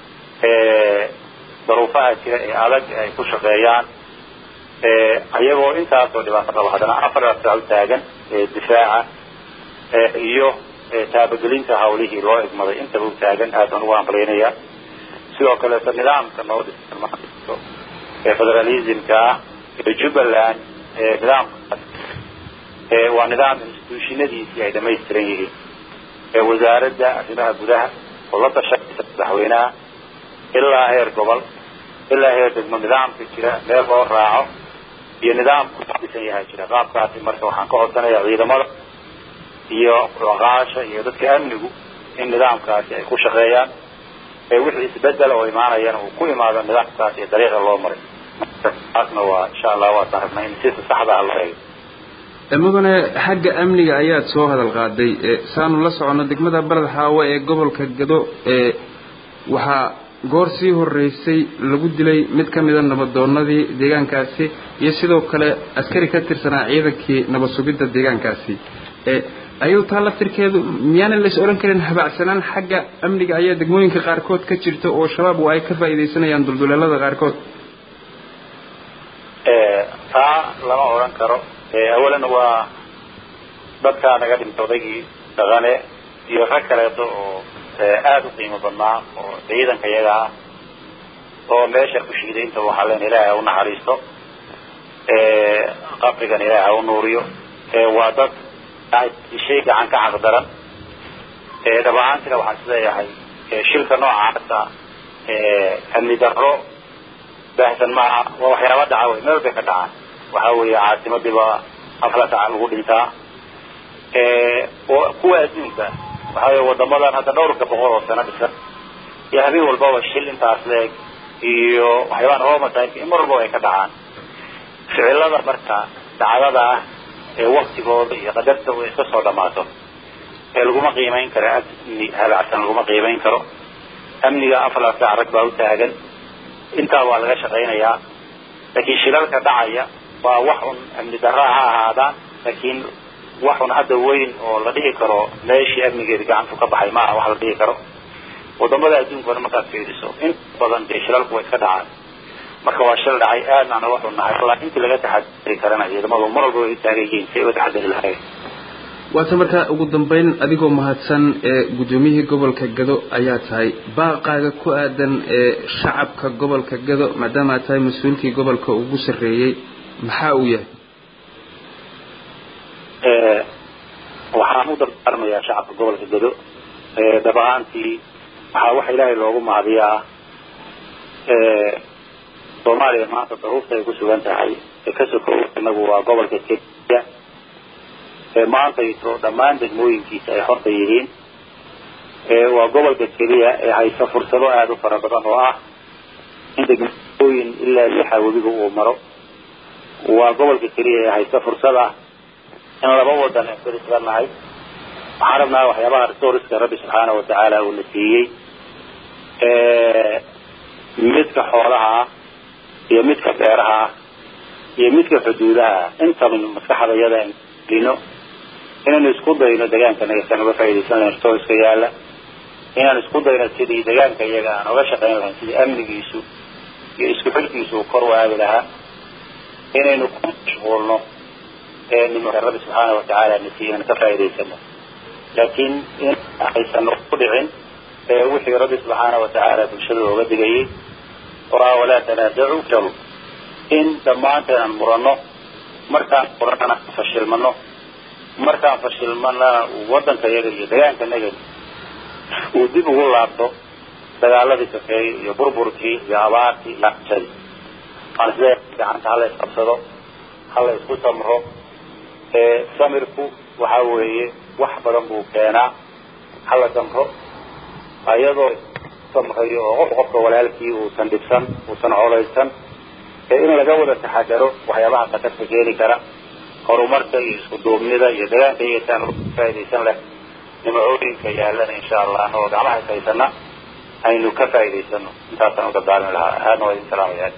S2: daruufaha jira ee adag ay ku shaqeeyaan iyagoo intaasoo dhibaato qaba haddana afar saac u taagan difaaca iyo taabagelinta hawlihii loo egmaday intaba u taagan aad baan ugu hambalyaynayaa sidoo kaleeto nidaamka noo dhisan ee federalismka ah ee jubbaland nidaamkaas waa nidaam instituushinadiisii ay dhamaystiran yihiin ee wasaaradda arrimaha gudaha oo la tashanaysa madaxweynaha ilaa heer gobol ilaa heer degmo nidaamka jira meel loo raaco iyo nidaamku dhisan yahay jira qaabkaasi marka waxaan ka codsanaya ciidamada iyo oqaasha iyo dadka amnigu in nidaamkaasi ay ku shaqeeyaan ee wixii isbedel oo imaanayana uu ku imaado nidaamkaas iyo dariiqa loo maray taasna waa insha allah waataan rabnaa in si saxda ah loo eego
S6: mudane xagga amniga ayaad soo hadal qaaday saanu la socono degmada baled xaawo ee gobolka gado ee waxaa goor sii horeysay lagu dilay mid ka mida nabadoonadii deegaankaasi iyo sidoo kale askari ka tirsanaa ciidankii nabad sugidda deegaankaasi ayuu taa laftirkeedu miyaanan lays odhan karin habacsanaan xagga amniga ayaa degmooyinka qaarkood ka jirta oo shabaab waa ay ka faa'iidaysanayaan dulduleelada qaarkood
S2: taa lama odhan karo awalan waa dadkaa naga dhintay odaygii dhaqane iyo rag kaleeto oo aada u qiimo badnaa oo ciidanka iyaga ah oo meesha ku shiiday inta waxaa leen ilaahay ha u naxariisto qabrigan ilaahay ha u nuuriyo waa dad shay gacan ka caqdaran dhab ahaantina waxaan isleeyahay shilka noocaasa amni darro baahsan maaha waa waxyaaba dhaca wey meel bay ka dhacaan waxa weeye caasimadiiba afla saca lagu dhintaa kuwa adduunka waxa weye wadamadan hadda dhowrka boqol oo sano dhisan iyo habeen walbaba shil intaas leeg iyo waxyaabaa naloo masaayinka in mar walbaba ay ka dhacaan ficilada marka dhacdada ah ee waktigooda iyo qadarta ay iska soo dhamaato ee laguma qiimayn karo amni habacsan laguma qiimayn karo amniga afla saac rag baa u taagan intaa waa laga shaqaynayaa laakiin shilalka dhacaya waa wax un amni darra ha ahaadaan laakiin wax un hadda weyn oo la dhihi karo meeshii amnigeeda gacantu ka baxay maaha wax la dhihi karo wadamada adduunkana markaad fiiriso in badan dee shilalku way iska dhacaan marka waa shil dhacay aadna ana waxu nahay wallaahi intii laga taxadari karana ciidamadu mar walba way u taagan yihiin si ay uga taxadari lahayn
S6: waata markaa ugu dambeyn adigoo mahadsan ee guddoomiyihii gobolka gado ayaa tahay baaqaaga ku aadan ee shacabka gobolka gado maadaama aad tahay mas-uulkii gobolka ugu sarreeyey maxaa uu yahay
S2: waxaan u dardaarmayaa shacabka gobolka gado dhab ahaantii waxaa waxa ilaahay loogu mahadiyaa soomaaliya maanta daruurta ay ku sugan tahay ee ka sokow inagu waa gobolka kenya maantayto dhammaan degmooyinkiisa ay horta yihiin waa gobolka keliya ee haysa fursado aada u fara badan oo ah in degmooyin ilaa lixa webiga uu maro waa gobolka keliya ee haysa fursad ah in laba wadan aan keli isla nahay waxaan rabnaa waxyaabaha resourceka rabbi subxaana watacaala uu na siiyey midka xoolaha ah iyo midka beeraha ah iyo midka xuduudaha intaba maskaxda iyada lino inaynu isku dayno degaanka nagasaan uga faaidaysan lahayn resourceka yaala inaan isku dayno sidii degaanka iyaga aan oga shaqayn lahayn sidii amnigiisu iyo isku xilkiisu uu kor u aadi lahaa inaynu ku mashquulno nimka rabbi subxaana watacaala nasiy inaan ka faa'idaysano laakiin in aysan ku dhicin wixii rabbi subxaana watacaala bulshada ooga digayay oo ah walaa tanaadacu jal in dhammaanteen aan muranno markaan muranana fashilmano markaan fashilmanana waddanka yaga iyo degaanka naga uu dib ugu laabto dagaaladii kafeeyey iyo burburkii iyo abaartii iyo aqsadii waan isleeyahay gacanta hala isqabsado hala isku samro samirku waxa weeye wax badan buu keenaa hala samro ayadoo samrayo oo qof qofka walaalkii uusan dhibsan uusan colaysan in laga wada taxadaro waxyaabaha khatarta keeni kara horumarka iyo isku duubnida iyo degaanka iyataan faaidaysan leh nimacooyinka yaalana insha allah oo gacmaha ishaysana aynu ka faa'idaysano intaasaan uga daalin lahaa aadna waa idin salaamaya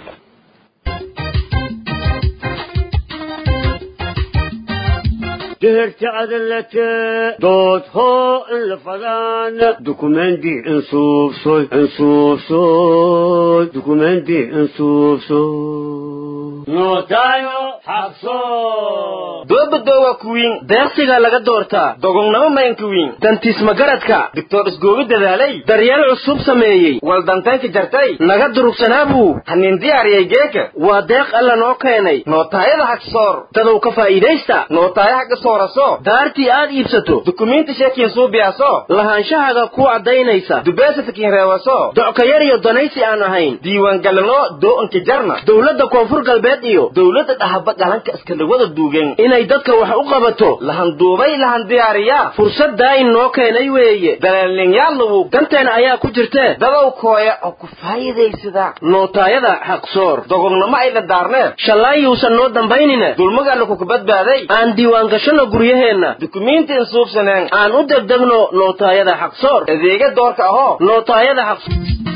S7: دهرت عدلت دوت هو الفلان دوكومنتي انصوف صوي انصوف صوي دوكومنتي انصوف صوي نوتايو حقصو
S8: doobadowa kuwiin deeqsigaa laga doortaa dogognamo maynka wiin dantiisma garadka doctor isgoobi dadaalay daryeel cusub sameeyey waldantaynka jartay naga durugsanaabu hanin diyaariyay geeka waa deeq alla noo keenay nootaayada hagsoor dadow ka faa'iidaysta nootaaya haga sooraso daartii aad iibsato dukumiinti sheekiin suubiyaso lahaanshahaga ku caddaynaysa dubeesatakiin reewaso docka yar iyo danaysi aan ahayn diiwaangalino doo'anka jarna dowladda koonfur galbeed iyo dowladda dhahaba galanka iskadhawada duugan inay dadka wax u qabato lahanduubay lahan diyaariyaa fursaddaa inoo keenay weeye dalaalninyaadlawu danteena ayaa ku jirtee dadow kooya oo ku faa'iidaysada nootaayada xaqsoor dogognamo ayda daarneed shallaayuusan noo dambaynina dulmagaana kuka badbaaday aan diiwaangashano guryaheenna dukumiinti insuubsaneen aan u degdegno nootaayada xaqsoor adeega doorka ahoo nootaayada xaqsoor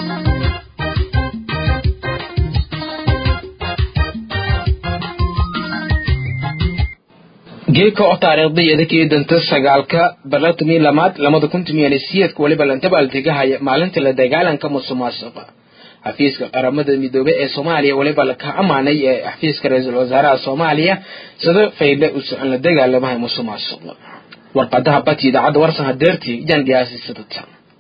S1: geedka oo taariikhdayada kii danta sagaalka barlatumii lamaad lamada kun tumiyan siyeedka weliba lantabaaltegahaya maalinta la dagaalanka musuqmaasuqa xafiiska qaramada midoobey ee soomaaliya weliba laka amaanay ee xafiiska ra-iisul wasaaraha soomaaliya sida faydle u socon la dagaalamahay musuqmaasuqa warqadaha bati idaacadda warsan hadeertii yaan dhiyaasisadata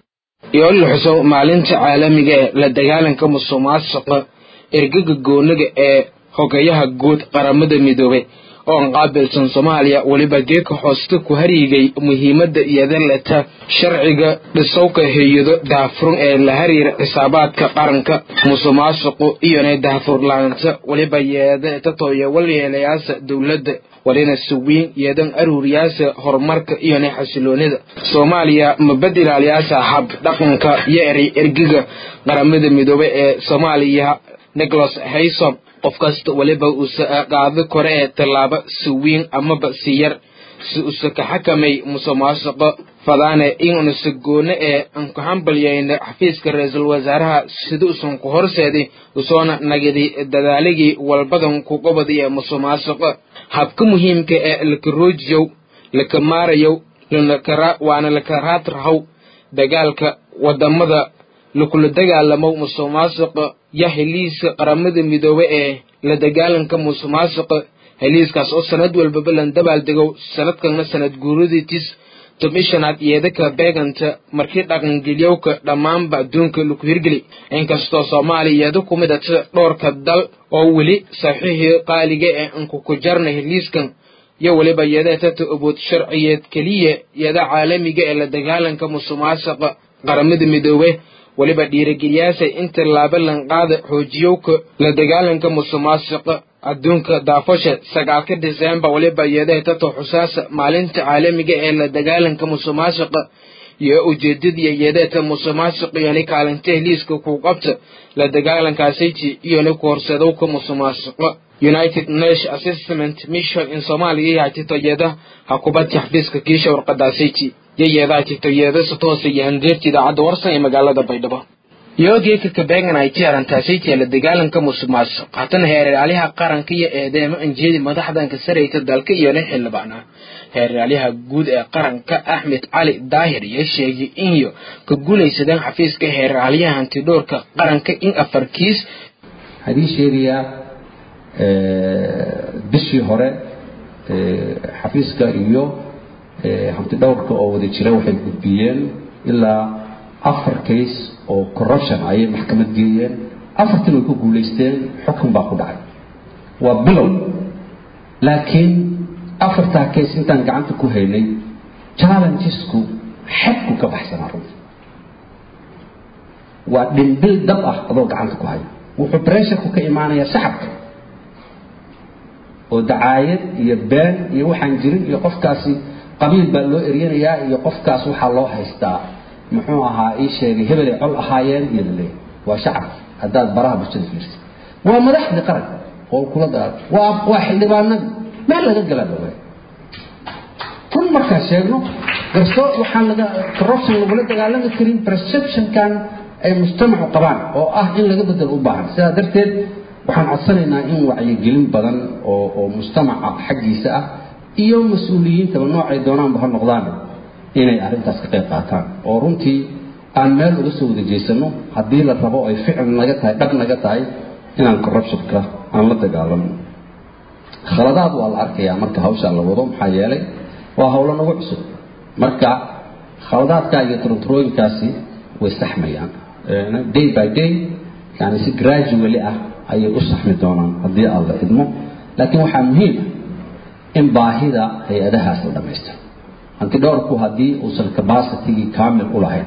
S1: iyo in la xuso maalinta caalamiga ee la dagaalanka musuqmaasuqa ergaga goonaga ee hogayaha guud qaramada midoobey oo aan qaabilsan soomaaliya weliba geeka hooste ku haryigay muhiimadda iyadaleta sharciga dhisowka hay-ado daahfurun ee la hariira xisaabaadka qaranka musuqmaasuqu iyona daahfurlaanta weliba yeedatatoya walyeelayaasa dowladda walina suwiin yeedan aruuriyaasa horumarka iyona xasiloonida soomaaliya mabadilaalyaasa hab dhaqanka iyo eray ergiga qaramada midoobe ee soomaaliya nicholas haysom qof kasta weliba usa qaado kore ee tallaabo si wiin amaba si yar si usa ka xakamay musuqmaasuqa fadaane inusa goone ee aan ku hambalyayna xafiiska ra-iisul wasaaraha sida usan ku horseeday usoona nagadi dadaaligii walbadan ku qobadi ee musuqmaasuqa habka muhiimka ee laka roojiyow laka maarayow waana laka raadrahow dagaalka wadamada lakula dagaalamow musuqmaasuqa ya heliiska qaramada midoobe ee la dagaalanka musuqmaasuqa heliiskaas oo sanad walbaba lan dabaaldegow sanadkana sanad guuradiitis tobishanaad yeedaka beeganta markii dhaqangeliyowka dhammaanba adduunka laku hirgeli inkastoo soomaaliya yeeda ku midata dhowrka dal oo weli saxiixii qaaliga ee ankuku jarna heliiskan iyo weliba yeedeetata abood sharciyeed keliya yeeda caalamiga ee la dagaalanka musuqmaasuqa qaramada midoobe weliba dhiirigeliyaasay inta laaba lanqaada xoojiyowka la dagaalanka musuqmaasuqa adduunka daafasha sagaalka diseembar weliba yeedahetata xusaasa maalinta caalamiga ee la dagaalanka musuqmaasuqa iyo ujeedadiya yeedeeta musuqmaasuq iyona kaalinta heliiska ku qabta la dagaalankaasiti iyona ku horseedowka musuqmaasuqa united nation assessment mission in soomaaliya yahatito yeeda hakubadka xafiiska kiisha warqadaasiti iyo yeedaa jirto yeedasa toosa iyo handeerta idaacadda warsan ee magaalada baydhabo yogeeka kabeegan ay tiarantaasaytiya la dagaalanka musuqmaasuq hatana heeraalyaha qaranka iyo eedeemo anjeedi madaxdanka sarayta dalka iyona xildhibaana heeraalyaha guud ee qaranka axmed cali daahir iyo sheegay inyo ka guulaysadeen xafiiska heeraalyaha hantidhoorka qaranka in afar kiis
S3: waxaan ii sheegayaa bishii hore xafiiska iyo hanti dhowrka oo wada jira waxay gudbiyeen ilaa afar case oo corruption ayay maxkamad geeyeen afartan way ku guulaysteen xukun baa ku dhacay waa bilow laakiin afartaa case intaan gacanta ku haynay challengesku xadku ka baxsanaa runtii waa dhimbil dab ah adoo gacanta ku haya wuxuu bresharku ka imaanayaa shacabka oo dacaayad iyo been iyo waxaan jirin iyo qofkaasi qabiil baa loo eryanayaa iyo qofkaas waxaa loo haystaa muxuu ahaa ii sheegay hebelay col ahaayeen iyo laleeyahay waa shacab haddaad baraha bulshada fiirsa waa madaxdii qaran oo kula dagaal waa waa xildhibaanadii meel laga galaa bawaa run markaa sheegno garsoor waxaan laga corruption lagula dagaalami karin perceptionkan ay mujtamacu qabaan oo ah in laga bedelo u baahan sidaa darteed waxaan codsanaynaa in wacyigelin badan oo oo mujtamaca xaggiisa ah iyo mas-uuliyiintaba noocay doonaanba ha noqdaan inay arrintaas ka qayb qaataan oo runtii aan meel uga soo wada jeesano haddii la rabo ay ficil naga tahay dhab naga tahay inaan corruptionka aan la dagaalano khaladaad waa la arkayaa marka hawshaan la wado maxaa yeelay waa howlo nagu cusub marka khaladaadkaa iyo turunturooyinkaasi way saxmayaan day by day yani si gradually ah ayay u saxmi doonaan haddii aad la idmo laakiin waxaa muhiim ah in baahida hay-adahaas la dhammaystiro hanti dhowrku haddii uusan capacitigii kaamil u lahayn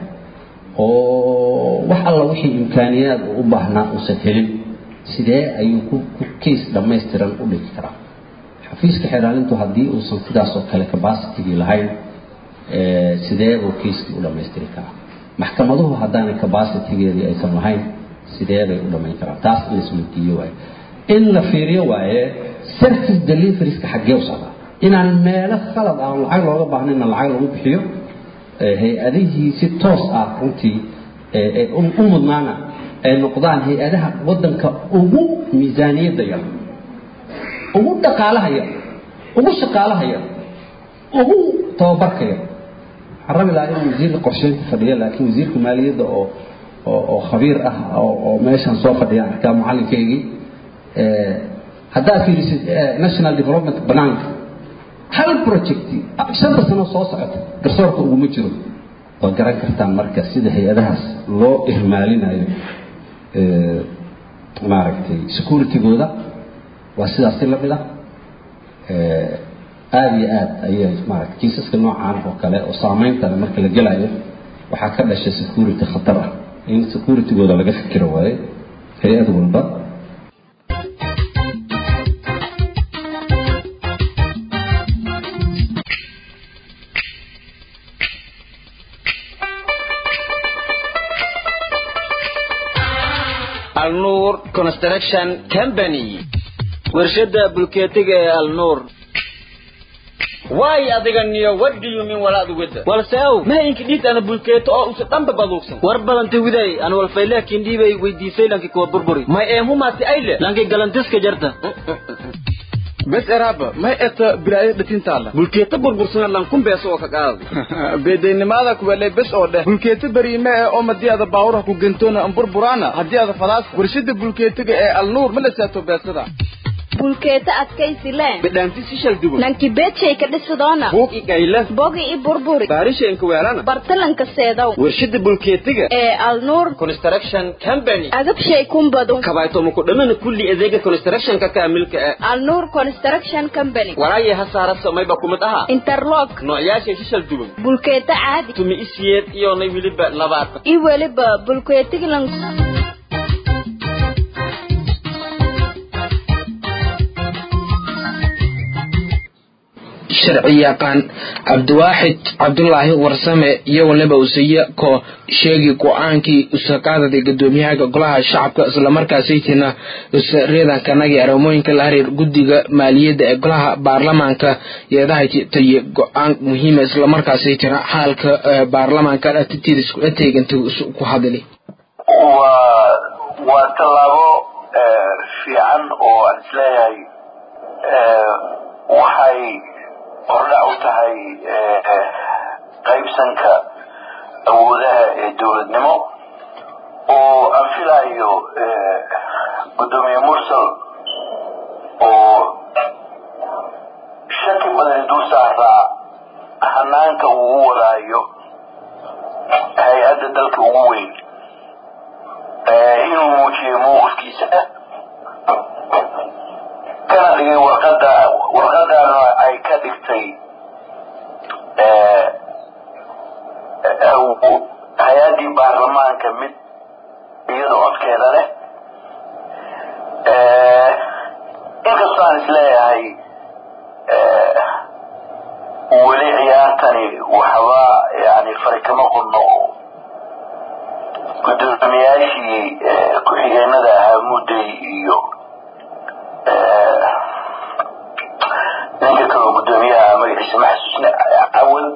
S3: oo wax alla wixii imkaaniyaad uu u baahnaa uusan helin sidee ayuu ku case dhammaystiran u dhigi karaa xafiiska xeraalintu haddii uusan sidaas oo kale capacitigii lahayn sidee buu casekii u dhammaystiri karaa maxkamaduhu haddaanay capacitigeedii aysan lahayn sidee bay u dhammayn karaan taas in laisweydiiyo waaye in la fiiriyo waaye service deliverieska xaggee u socdaa inaan meelo khalad aan lacag looga baahnayna lacag lagu bixiyo hay-adihii si toos ah runtii u mudnaana ay noqdaan hay-adaha waddanka ugu miisaaniyadda yar ugu dhaqaalaha yar ugu shaqaalaha yar ugu tababarka yar waxaan rabi lahaa inuu wasiirka qorsheynta fadhiyo laakiin wasiirka maaliyadda oo oo oo khabiir ah oo oo meeshan soo fadhiya arkaa macalinkaygii haddaad fiirisid national development banaanka hal project shanta sano soo socota garsoorka uguma jiro waa garan kartaan marka sida hay-adahaas loo ihmaalinayo maaragtay securitygooda waa sidaas si la mid ah aada iyo aad ayay maarata kiisaska noocaan oo kale oo saameynta marka la gelayo waxaa ka dhashay security khatar ah in securitygooda laga fikiro waaye hay-ad walba
S8: alnuur construction company warshada bulkeetiga ee alnuur waay adiga niyo what do you mean walaad wada walseow mahaynka dhiid ana bulkeeto oo usa dhanba baduugsan war badanta widay an walfayle kindhiibay weydiisay lanki kuwa burburi may eemumaasi ayle lanki galantiska jarta
S6: bes eraaba may eta bilaayo dhatintaala
S8: bulkeeto burbursana lankun beeso oo ka qaada
S6: beedaynimada kuwale bes oo dheh bulkeeto beriime ee oo madii ada baawurha ku gentoona an burburaana haddii ada fadaas warshada bulkeetiga ee alnuur ma la saato beesada
S9: bulkeeta adkaysi leen
S8: bidhaanti si shal duwan
S9: lanki beedshay ka dhisidoona
S8: buug i gayla
S9: bogi i burburi
S8: baarishaenka weelana
S9: bartalanka seedow
S8: warshada bulkeetiga
S9: ee alnuur
S8: construction company
S9: agabshay kumbadu
S8: kabaytooma ku dhamana kulli adeega constructionka kaamilka ah
S9: alnuur construction company
S8: walaaye ha saarasa mayba kumid aha
S9: interlock
S8: noocyaashay si shal duwan
S9: bulkeeta caadi
S8: tumi isiyeed iyoonay weliba labaatan
S9: i weliba bulkeetigilan
S1: sharci yaqaan cabdiwaaxid cabdulaahi warsame iyo waliba usaye ko sheegi go-aankii usaqaadada gudoomiyaha golaha shacabka islamarkaasaytina reedankanagi arimooyinka la xiriir guddiga maaliyadda ee golaha baarlamaanka yeedahataye go-aan muhiima islamarkaasaytina xaalka baarlamaanka atitiida isku ateeganta ku hadli
S4: waa waa tallaabo fiican oo aan isleeyahay waxay hordhac u tahay qaybsanka awoodaha ee dowladnimo oo aan filayo guddoomiye mursal ugu weyn inuu muujiyo mowqifkiisa kana dhigay warqada warqadana ay ka dhigtay hay-addii baarlamaanka mid iyada codkeeda leh inkastoo aan isleeyahay weli ciyaartani waxba yani fari kama qodno gudoomiyaashii ku-xigeenada ahaa mudday iyo ninka kaloo gudoomiyaha magaciisa ma xasuusna cawal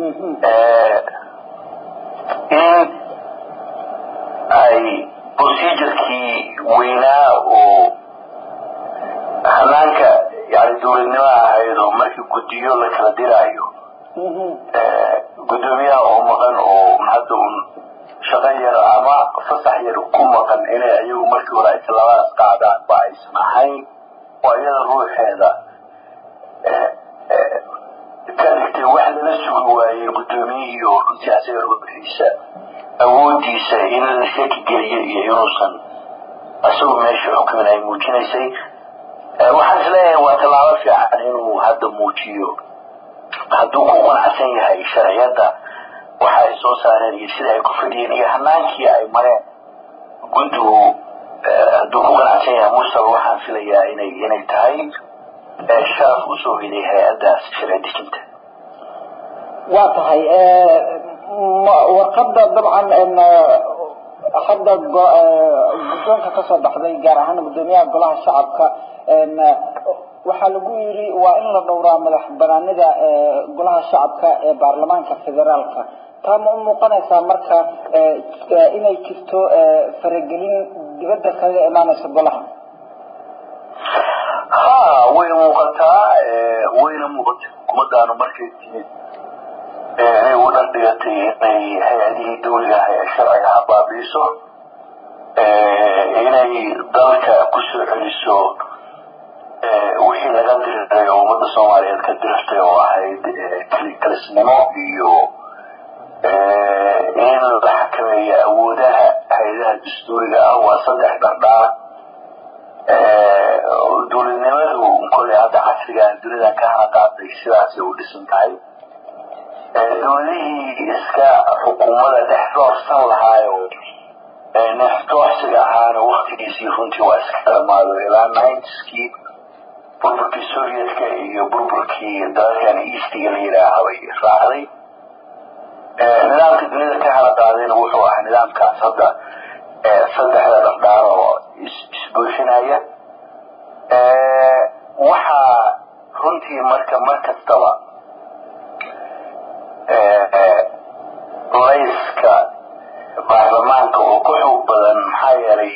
S4: in ay procedurkii weynaa oo hanaanka yani dowladnimo ahayd oo markii guddiyo la kala diraayo gudoomiyaha oo maqan oo hadda un shaqo yar ama fasax yar ku maqan inay ayagu markii hore ay tallaabadaas qaadaan ba aysan ahayn oo iyada ruuxeeda ka dhigtay wax lala sugi waayey guddoomiyihii oo runtii asaga ruuxiisa awoodiisa in la shaki geliyo iyo inuusan isagu meesha xukumin ay muujinaysay waxaan isleeyahay waa tallaabo fiican inuu hadda muujiyo hadduu ku qanacsan yahay sharciyadda waxa ay soo saareen iyo sida ay ku fadhiyeen iyo hanaankii ay mareen guddigu hadduu ku qanacsan yahay mursal waxaan filayaa inay inay tahay sharaf usoo hiday hay-addaas sharci dejinta
S10: waa tahay warqada dabcan hadda guddoonka kasoo baxday gaar ahaan gudoomiyaha golaha shacabka waxaa lagu yiri waa in la dhowraa madax banaanida golaha shacabka ee baarlamaanka federaalka taa ma u muuqanaysaa marka inay jirto faragelin dibadda kaga imaanaysa golaha
S4: ha way muuqataa wayna muuqatay xukuumadaanu markay timid inay u dhardhigatay inay hay-adihii dawliga ah ee sharciga habaabiiso inay dalka kusoo celiso wixii laga diriray oo ummadda soomaaliyeed ka dirirtay oo ahayd kalisnimo iyo in la xakameeyo awoodaha hay-adaha dastuuriga ah waa saddex dhardhaar dowladnimadu koley hadda casrigan dunidan ka hana qaaday sidaasay u dhisan tahay dowladihii iska xukuumada dhex doorsan lahaayo nexdoorsiga ahaana waktigiisii runtii waa iska dhamaado ilaa ninetiskii burburkii sovietka iyo burburkii dalalkan eastiga la yidhaaha bay raacday nidaamka dunida ka hana qaadayna wuxuu ahaa nidaamkaas hadda saddexda dhardhaar oo isbuuxinaya waxaa runtii marka mar kastaba layska baarlamaanka oo ku xoog badan maxaa yeelay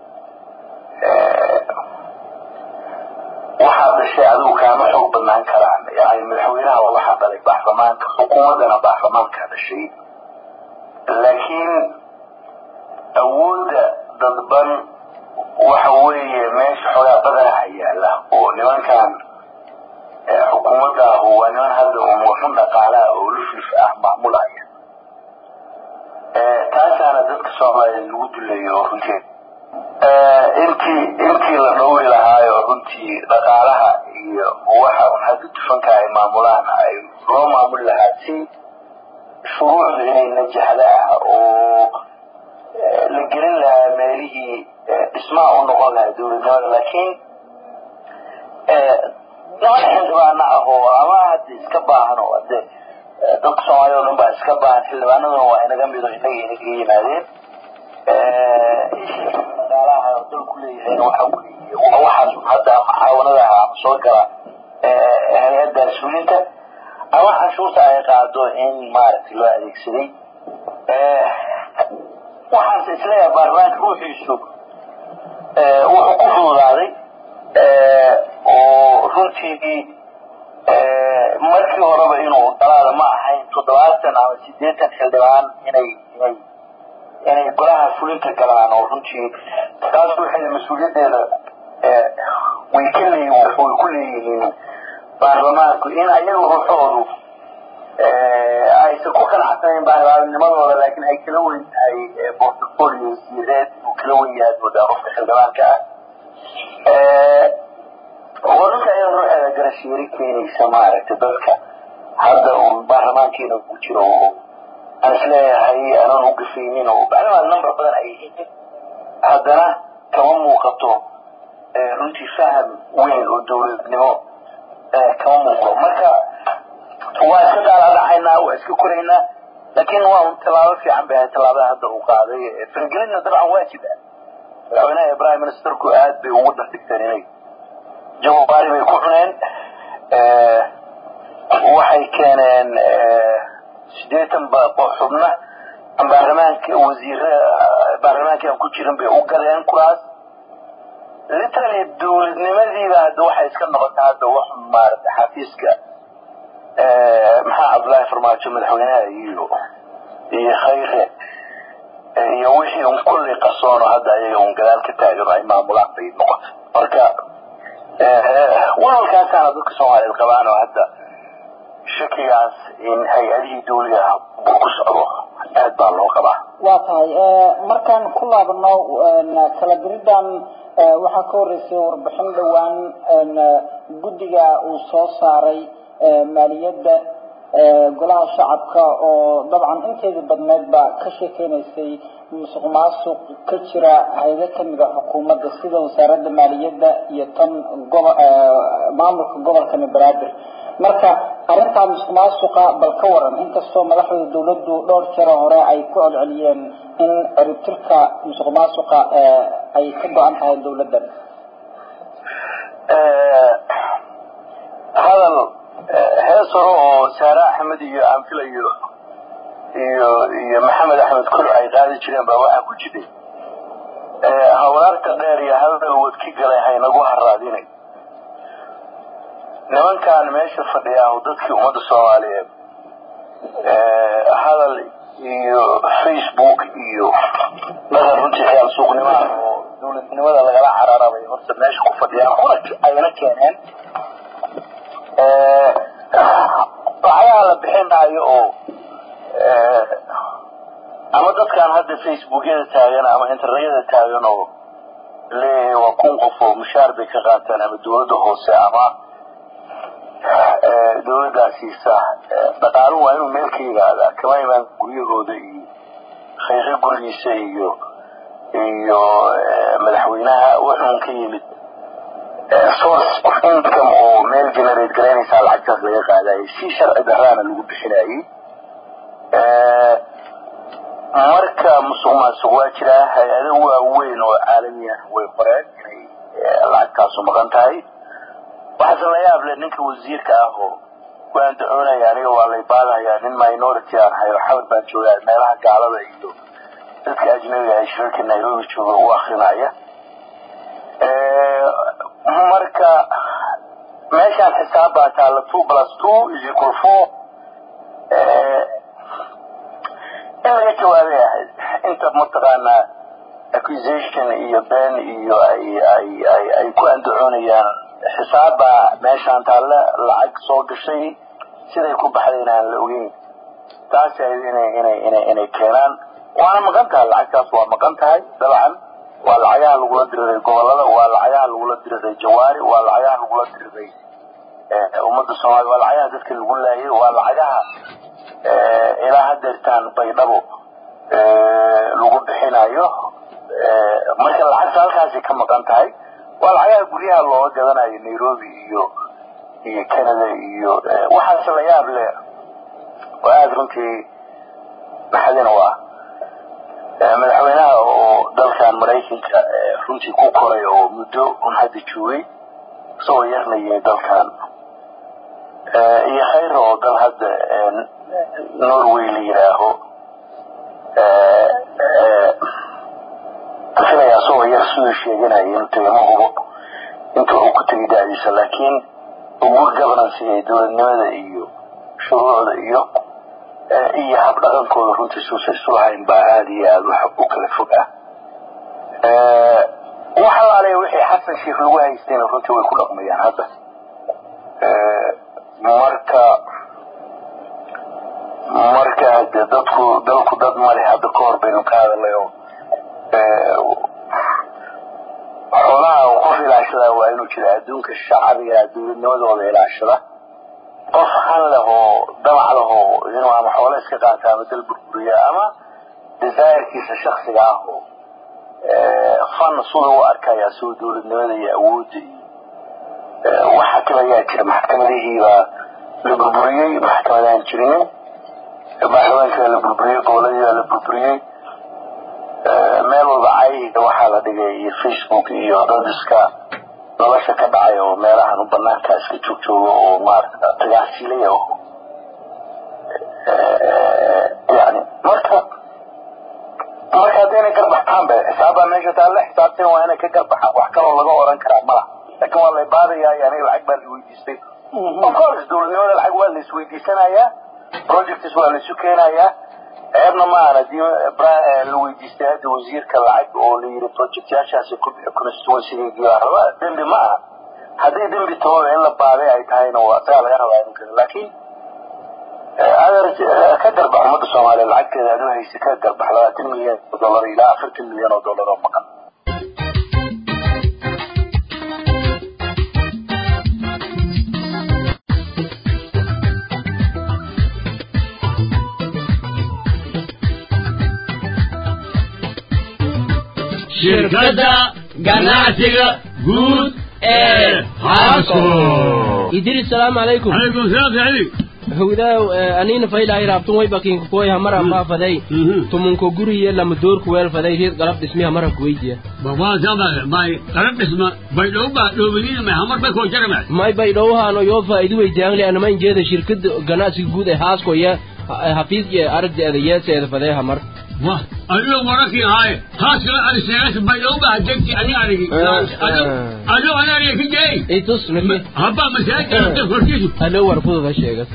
S4: waxaa dhashay adigu kaama xoog badnaan karaan yani madaxweynaha waa waxaa dhalay baarlamaanka xukuumaddana baarlamaanka dhashay laakiin awoodda dadban waxa weeye meesha xoogaa badanaha yaala oo nimankan xukuumadda ahu waa niman hadda un waxun dhaqaalaha oo lufluf ah maamulaya taasaana dadka soomaaliyeed lagu duleeyo oo runtii intii intii la dhowri lahaayo runtii dhaqaalaha iyo waxa un hadda dufanka ay maamulaan ay loo maamuli lahaa si shuruucdu inay najaxda ah oo la gelin lahaa meelihii dhismaha u noqon lahaa dowladnimada laakiin niman xildhibaano ah oo ama hadda iska baahan oo hade dadka soomaaliya o dhan baa iska baahan xildhibaanaduna waa inaga mido inaga inaga yimaadeen dhaqaalaha dalku leeyahayna waxa weeye waxaas hadda mucaawanadaha ama soo gala hay-adda mas-uuliinta ama canshuurta ay qaado in maaragtay loo adeegsaday waxaanse isleeyahay baarlamaanka ruuxiisu wuxuu ku fududaaday oo runtii markii horeba inuu dalaada ma ahayn toddobaatan ama sideetan xildhibaan inay inay inay golaha fulinta galaan oo runtii taas waxay mas-uuliyaddeeda way ka leeyihin way ku leeyihiin baarlamaanku in ayaga ruuxoodu ay aysan ku qanacsanayn baarlaamanimadooda laakiin ay kala weyn tahay portfolio siyadeed uu kala wen yahay moodaa qofka xildhibaanka ah waddanka ayaa ruuxeeda garashiiri keenaysa maaragtay dadka hadda uun baarlamaankiina ku jiro oo aan isleeyahay aanan u gafaynin oo maclumaad number badan ay yihiin haddana kama muuqato runtii faham weyn oo dowladnimo kama muuqdo marka waa iska daaladhacaynaa waa iska koraynaa laakiin waa un tallaabo fiican bay ahay tallaabada hadda uu qaaday faragelinna dabcan waajib ah madaxweynaha prime ministerku aad bay ugu dardhigteen inay jawabaari bay ku cuneen waxay keeneen sideetan xubna baarlamaanka wasiire baarlamaanka aan ku jirin bay u gadeen kuraas literally dowladnimadiiba hadda waxay iska noqotay hadda wax maaragtay xafiiska maxaa cabdullaahi farmaajo madaxweynaha iyo iyo khayre iyo wixii un kulli qarsoono hadda ayaga un gadaal ka taagan ay maamulaan bay noqotay marka walwalkaasaana dadka soomaaliyeed qabaan oo hadda shakigaas in hay-adihii dawliga ah buu ku socdo aad baa loo qabaa
S10: waa tahay markaan ku laabano kala diridan waxaa ka horeysay warbixin dhowaan guddiga uu soo saaray maaliyadda golaha shacabka oo dabcan inteedii badneed baa ka sheekeynaysay musuq maasuq ka jira hayado kamid a xukuumadda sida wasaaradda maaliyadda iyo tan gobo maamulka gobolka banaadir marka arrintaa musuq maasuqa bal ka waran inkastoo madaxda dawladdu dhowr jero hore ay ku celceliyeen in ciribtirka musuq maasuqa ay ka go-an tahay dawladdan
S4: hadal hees hore oo saare axmed iyo aan filayo iyo iyo maxamed axmed kor ay qaadi jireen baa waxaa ku jiray hawlaarta dheer iyo hadal wadki galay haynagu haraadinay nimankan meesha fadhiyaa dadkii ummadda soomaaliyeed hadal iyo facebook iyo dhaqan runtii xiyaal suuqnimaha oo dawladnimada lagala cararabay horta meesha ku fadhiyaan kuna ayna keeneen lacagaha la bixinayo oo ama dadkan hadda facebookyada taagan ama internetyada taagan oo leeyahay waa kun qof oo mushaar bay ka qaataan ama dawladda hoose ama dawladdaa siisa dhaqaaluhu waa inuu meel ka yimaadaa kama imaan guryahooda iyo khayre gurigiisa iyo iyo madaxweynaha wuxuun ka yimid source of income oo meel generate garaynaysaa lacagtaas laga qaadayo si sharci daraana lagu bixinayay marka musuq maasuq waa jiraa hay-ado waaweyn oo caalami ah way qoreen inay lacagtaasu maqan tahay waxaase la yaab leh ninka wasiirka ah oo waan dacoonaya aniga waa lay baadahayaa nin minority aan ahay oo xamar baan joogaa meelaha gaalada iyo dadka ajnabiga ay shirarka nairobi jooga u akrinaya marka meeshaan xisaab baa taalla two plus two is equal four in laga jawaabay ahayd inta mataqaanaa accusation iyo ben iyo ay ay ay ay ku andacoonayaan xisaab baa meeshaan taalla lacag soo gashay siday ku baxdayna aan la ogeyn taas ahayd inay inay inay inay keenaan waana maqan tahay lacagtaas waa maqan tahay dabcan waa lacagaha lagula diriray gobolada waa lacagaha lagula diriray jawaari waa lacagaha lagula diriray ummadda soomaaliya waa lacagaha dadka lagu laayay waa lacagaha ilaa hadeertaan baydhabo lagu bixinayo marka lacagta halkaasay ka maqan tahay waa lacagaha guryaha looga gadanayo nairobi iyo iyo canada iyo waxaase la yaab leh oo aada runtii maxadina u ah madaxweynaha oo dalkan maraykanka runtii ku koray oo muddo un hadda joogay isagoo yarna yimi dalkan iyo khayr oo dal hadda norway la yidhaaho filaya isagoo yar siduu sheeganaya inuu tegay ma hubo inta uu ku tegay da'diisa laakiin good governance ee dowladnimada iyo shuruucda iyo iyo habdhaqankooda runtii suusa isu lahayn baa aada iyo aada wax u kala fog ah wax alaale wixii xasan sheekh lagu haystayna runtii way ku dhaqmayaan hadda marka marka de dadku dalku dad male hadda ka hor baynu ka hadalay oo xoolaha uu qof ilaashadaa waa inuu jira adduunka shacbiga dowladnimadooda ilaashada qof han leh oo damac leh oo inuu ama xoolo iska qaata ama dal burburiya ama desirkiisa shaksiga ah oo fan sida u arkaya soo dowladnimada iyo awoodda iyo waxa kale ayaa jira maxkamadihiibaa la burburiyey maxkamadaan jirinin baarlamaanka la burburiyey goboladii la burburiyey meel walba cayga waxaa la dhigay iyo facebook iyo dad iska nolosha ka dhacay oo meelahan u banaanka iska joogjooga oo maarata tagaasilaya oo yani marka marka haddayna garbaxtaan be xisaabbaa meesha taalla xisaabtina waa inay ka garbaxaan wax kaloo laga oran karaa malaha laakiin waa la baadayaa yani lacag baa la weydiistay of course dowladnimada lacag waa la isweydiisanayaa projects waa la isu keenayaa ceebna ma ahna dii la weydiistay hadda wasiirka lacag oo la yiri projectyaashaasi ku bixi constituency raba dembi ma aha haddii dembi tooda in la baaday ay tahayna waa asagaa laga rabaa inu kale laakiin adeer ka garbax ummadda soomaaliya lacagteeda aad u haysa ka garbax labaatan milyan oo dollar ilaa afartan milyan oo dollar oo maqan
S7: shirkadda ganacsiga guud ee haasco
S8: idris salaamu calaykum
S7: calaykum salaam saciid
S8: howdaaw anina faylahay raabtun way bakinka koy hamara faafaday tumunko guriye lama doorku weel faday reed galab dhismi hamara kuweydiya
S7: bawaan sama may qarab dhisma bay dhowba dhowbiniina may hamar bay koo jarama
S8: may bay dhowhaano yoo faa'iido weydiyaanle anama injeeda shirkada ganacsiga guud ee haasko iyo hafiis iyo aragdeeda yeeseeda fadee hamar
S7: wah adigo warakii haaye haaskala ariseegas bay dhowba degti ani arigi adigo ani ariga ka jeey
S8: itus naki
S7: habba masaajidka korkiisu
S8: halo war fududa sheegas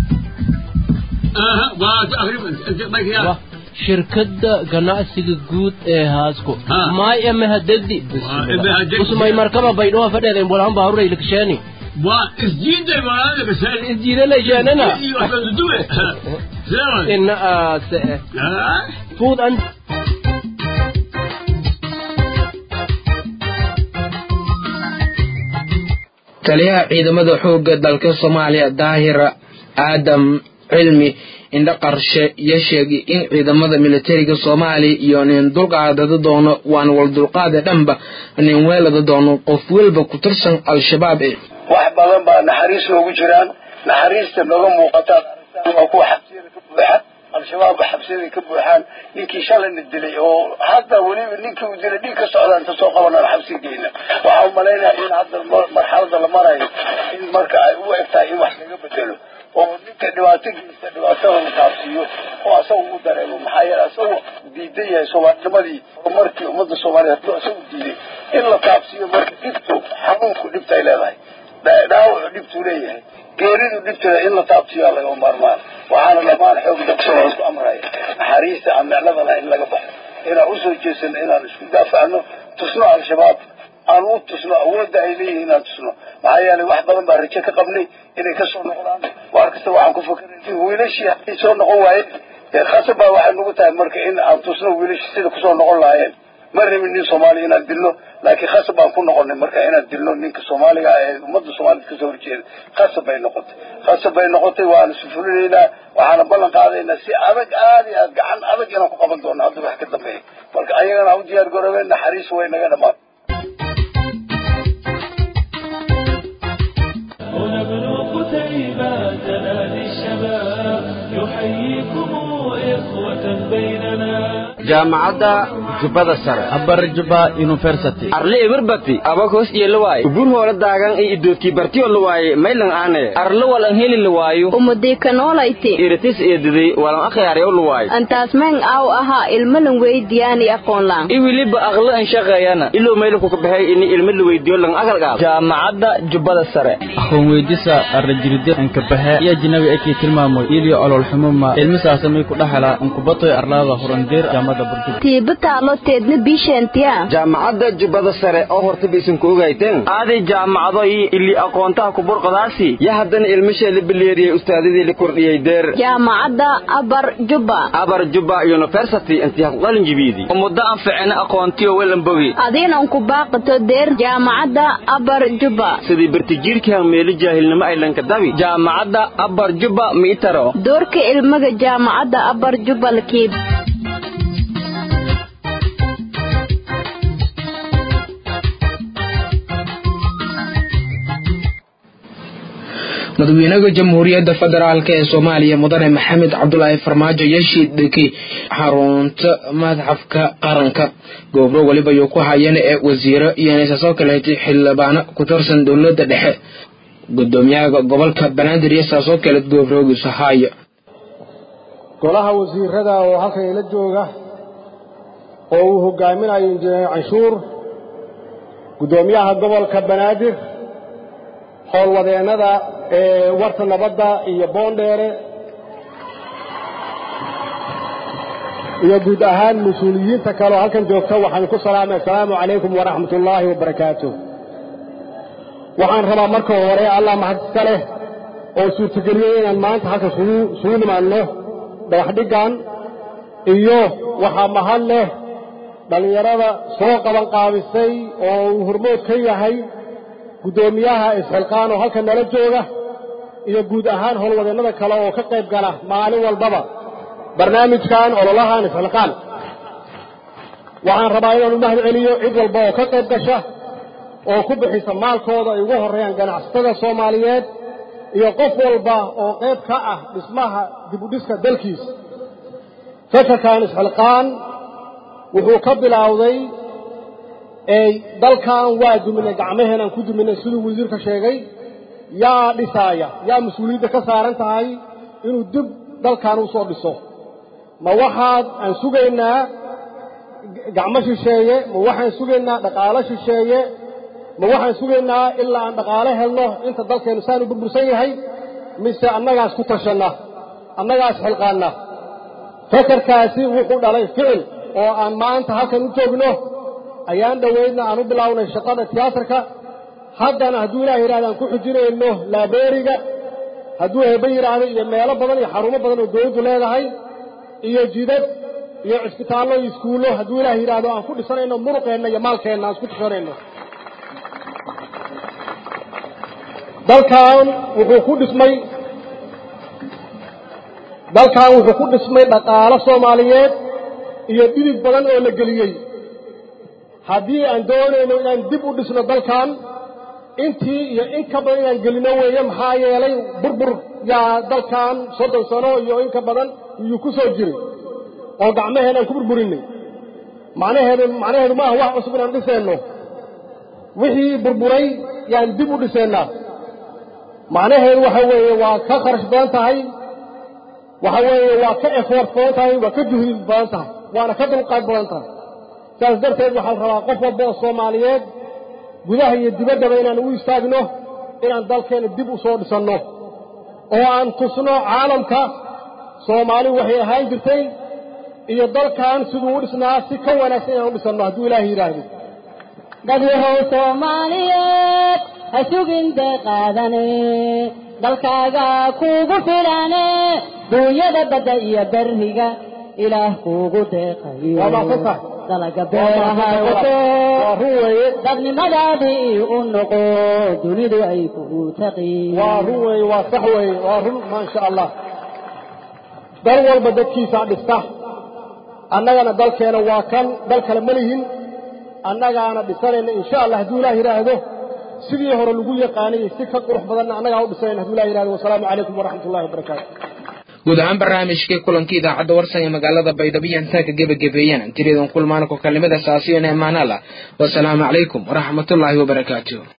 S7: aha waa akhrib baykiyaa
S8: shirkadda ganacsiga guud ee haasko maay emehadegdi
S7: emehadegdi.
S8: usmay markaba baydhoha fadheeda imbolahan baaruray lakasheeni
S7: waa isjiiday walaala gashay
S8: isjiida laysheanana
S7: iyo duwe sewa
S8: ina aase
S7: ah
S8: fuud an
S1: taliyaha ciidamada xoogga dalka soomaaliya daahir aadam cilmi indho qarshe iyo sheegay in ciidamada militariga soomaaliya iyo nin dulqaadada doono waan wal dulqaade dhanba nin weelada doono qof walba ku tirsan al-shabaab ee
S4: wax badan baa naxariis noogu jiraan naxariista nooga muuqataan waa kuwa xabsiyada ka buuxa al-shabaabba xabsiyada ka buuxaan ninkii shalayna dilay oo hadda weliba ninkii uu dilay dhiig ka socda inta soo qabanaan xabsi geyna waxaa u malaynaya in hadda marxalada la marayo in marka ay u egtahay in wax laga bedelo oo ninka dhibaato geysta dhibaatada la taabsiiyo oo asaga u dareemo maxaa yeele asagu diidan yahay soomaalinimadii horumarkii ummadda soomaaliya hadduu asagu diiday in la taabsiiyo marka dhibtu xanuunku dhibta ay leedahay dhaawacu dhibtuu leeyahay geeridu dhibteeda in la taabsiiyaa laga maarmaan waxaana dhammaan xoog dogso la isku amraya naxariista aan micnadana in laga baxo inaan usoo jeesano inaan isku daafacno tusno al-shabaab aan u tusno awoodda ay leeyihiin inaan tusno maxaa yeelay wax badan baa rajo ka qabnay inay kasoo noqdaan waar kasta waxaan ku fakeray wiilashii hadday soo noqon waayeen khasab baa waxay nagu tahay marka in aan tusno wiilashii sida kusoo noqon lahaayeen ma rabin nin soomaaliya inaan dilno laakiin khasab baan ku noqonay marka inaan dilno ninka soomaaliga ee ummadda soomaaliyed kasoo horjeeda khasab bay noqotay khasab bay noqotay waana sufulinaynaa waxaana ballan qaadaynaa si adag aad iyo aad gacan adag inaan ku qaban doono hadda wax ka dambeeya marka ayagana u diyaar garoobeen naxariis way naga dhamaan
S11: ونبنو قتيبة تنادي الشباب يحييكم إخوة بيننا
S8: jaamacadda jubbada sare
S6: abar juba university
S8: arle ibirbati abakos iyo lawaaye ubur hoola daagan iyo idoodkii bartiyo lawaaye maylan aane arle walan heli lawaayo
S9: umudikanoolayti
S8: iritis iyo diday walan akhyaaryaw lawaaye
S9: antaas meen aaw ahaa ilmalan weydiyaani aqoonlaan
S8: i weliba aqlo an shaqeeyana ilow maylanku ka baxay ini ilmo la weydiiyo lan akalgaab jaamacadda jubbada sare
S6: aqoon weydisa arrajiride ankabaxe iyo jinabi ekii tilmaamoy iliyo olol xumuma ilmisaasa may ku dhaxala ankubatoy arlaada horandeer jaamada burjub
S9: tiiba taalo hoteedna biishaantiya
S8: jaamacadda jubbada sare oo hortaba isinka ogayteen aaday jaamacado iyo ili aqoontaha kuburqadaasi ya haddana ilmashee la bileeriyey ustaadadii la kordhiyey deer
S9: jaamacadda abar jubba
S8: abar jubba university intii haqdalin jibiidi muddo aan ficina aqoontiyo welanbogi
S9: adiinan ku baaqato deer jaamacadda abar jubba
S8: sidii bartijiirkii meelo jaahilnimo ay lankadabi jaamacadda abar jubba miitaro
S9: doorka ilmaga jaamacadda abar jubba lakiib
S1: madaxweynaha jamhuuriyadda federaalk ee soomaaliya mudane maxamed cabdulaahi farmaajo yashid dheki xarunta madxafka qaranka goobro weliba ayuu ku hayeen ee wasiiro iyo nisaasoo kaleetay xildhibaano ku tirsan dowladda dhexe gudoomiyaha gobolka banaadir iyo saasoo kale goobroogisa haayo
S12: golaha wasiirada oo halkan ila jooga oo uu hogaaminayo injineer canshuur gudoomiyaha gobolka banaadir howlwadeennada ee warta nabadda iyo boondheere iyo guud ahaan mas-uuliyiinta kale oo halkan joogta waxaan ku salaamay assalaamu calaykum waraxmat ullaahi wabarakaatu waxaan rabaa marka hore allah mahad iska leh oo suurtageliyey inaan maanta halka sugu nimaanno dhagaxdhiggan iyo waxaa mahad leh dhallinyarada soo qaban qaabisay oo uu hormood ka yahay guddoomiyaha isxilqaan oo halkan nala jooga iyo guud ahaan howlwadeennada kale oo ka qayb gala maalin walbaba barnaamijkan ololahan isxilqaan waxaan rabaa inaan u mahad celiyo cid walba oo ka qayb gasha oo ku bixisa maalkooda ay ugu horreeyaan ganacsatada soomaaliyeed iyo qof walba oo qayb ka ah dhismaha dibudhiska dalkiisa fakarkan isxilqaan wuxuu ka bilowday dalkan waa duminay gacmaheenaan ku duminay siduu wasiirka sheegay yaa dhisaaya yaa mas-uuliyadda ka saaran tahay inuu dib dalkan u soo dhiso ma waxaad aan sugaynaa gacmo shisheeye ma waxaan sugaynaa dhaqaalo shisheeye ma waxaan sugaynaa ilaa aan dhaqaalo helno inta dalkeennu saan u burbursan yahay mise annagaas ku tashanna annagaas xilqaanna fakarkaasi wuxuu dhalay ficil oo aan maanta halkan u joogno ayaan dhoweydna aan u bilownay shaqada tiyaatarka haddana hadduu ilaah yidhahda aan ku xujinayno laabeeriga hadduu hebe yidhaahdo iyo meelo badan iyo xarumo badan oo dawladdu leedahay iyo jidad iyo cisbitaallo iyo iskuullo hadduu ilaah yidhaahdo aan ku dhisanayno muruqeenna iyo maalkeenna aan isku tashanayno dalkan wuxuu ku dhismay dalkan wuxuu ku dhismay dhaqaalo soomaaliyeed iyo dhidid badan oo la geliyey haddii aan doonayno inaan dib u dhisno dalkan intii iyo in ka badan inaan gelino weeye maxaa yeelay burbur yaa dalkan soddon sano iyo in ka badan iyuu ku soo jiray oo gacmaheen aan ku burburinay macnaheedu macnaheedu maaha wax cusub inaan dhiseenno wixii burburay yaan dib u dhiseennaa macnaheedu waxa weeye waa ka kharash badan tahay waxa weeye waa ka effort badan tahay waa ka juhdi badan tahay waana ka dulqaad badan tahay saas darteed waxaa la rabaa qof walba oo soomaaliyeed gudaha iyo dibaddaba inaan u istaagno inaan dalkeenna dib u soo dhisanno oo aan tusno caalamka soomaali waxay ahaan jirtay iyo dalkan siduu u dhisnaa si ka wanaagsan inaan u dhisanno hadduu ilaahay yidhaahdo
S13: dadyahow soomaaliyeed ha sugin deeqaadane dalkaaga kuugu filane duunyada badda iyo berriga ilaah kuugu deeqayo dalaga beeraha wato dadnimadaadii u noqo dunidu ay kugu taqiin
S12: waa run weeye waa sax weeye waa run maasha allah dal walba dadkiisaa dhista annagana dalkeena waa kan dal kale ma lihin annagaana dhisanayna insha allah hadduu ilaah yidhaahdo sidii hore lagu yaqaanay si ka qurux badanna annagaa u dhisanayna hadduu ilah yidhahdo wasalaamu calaykum waraxmat ullahi wabarakaatu
S1: guud ahaan barnaamijkii kulankii idaacadda warsan ee magaalada baydhabo iyo intaa ka gebagabeeyeen tiriyadan kulmaana ku kalimada saasiyo neemaanala wasalaamu calaykum waraxmatullaahi wabarakaatu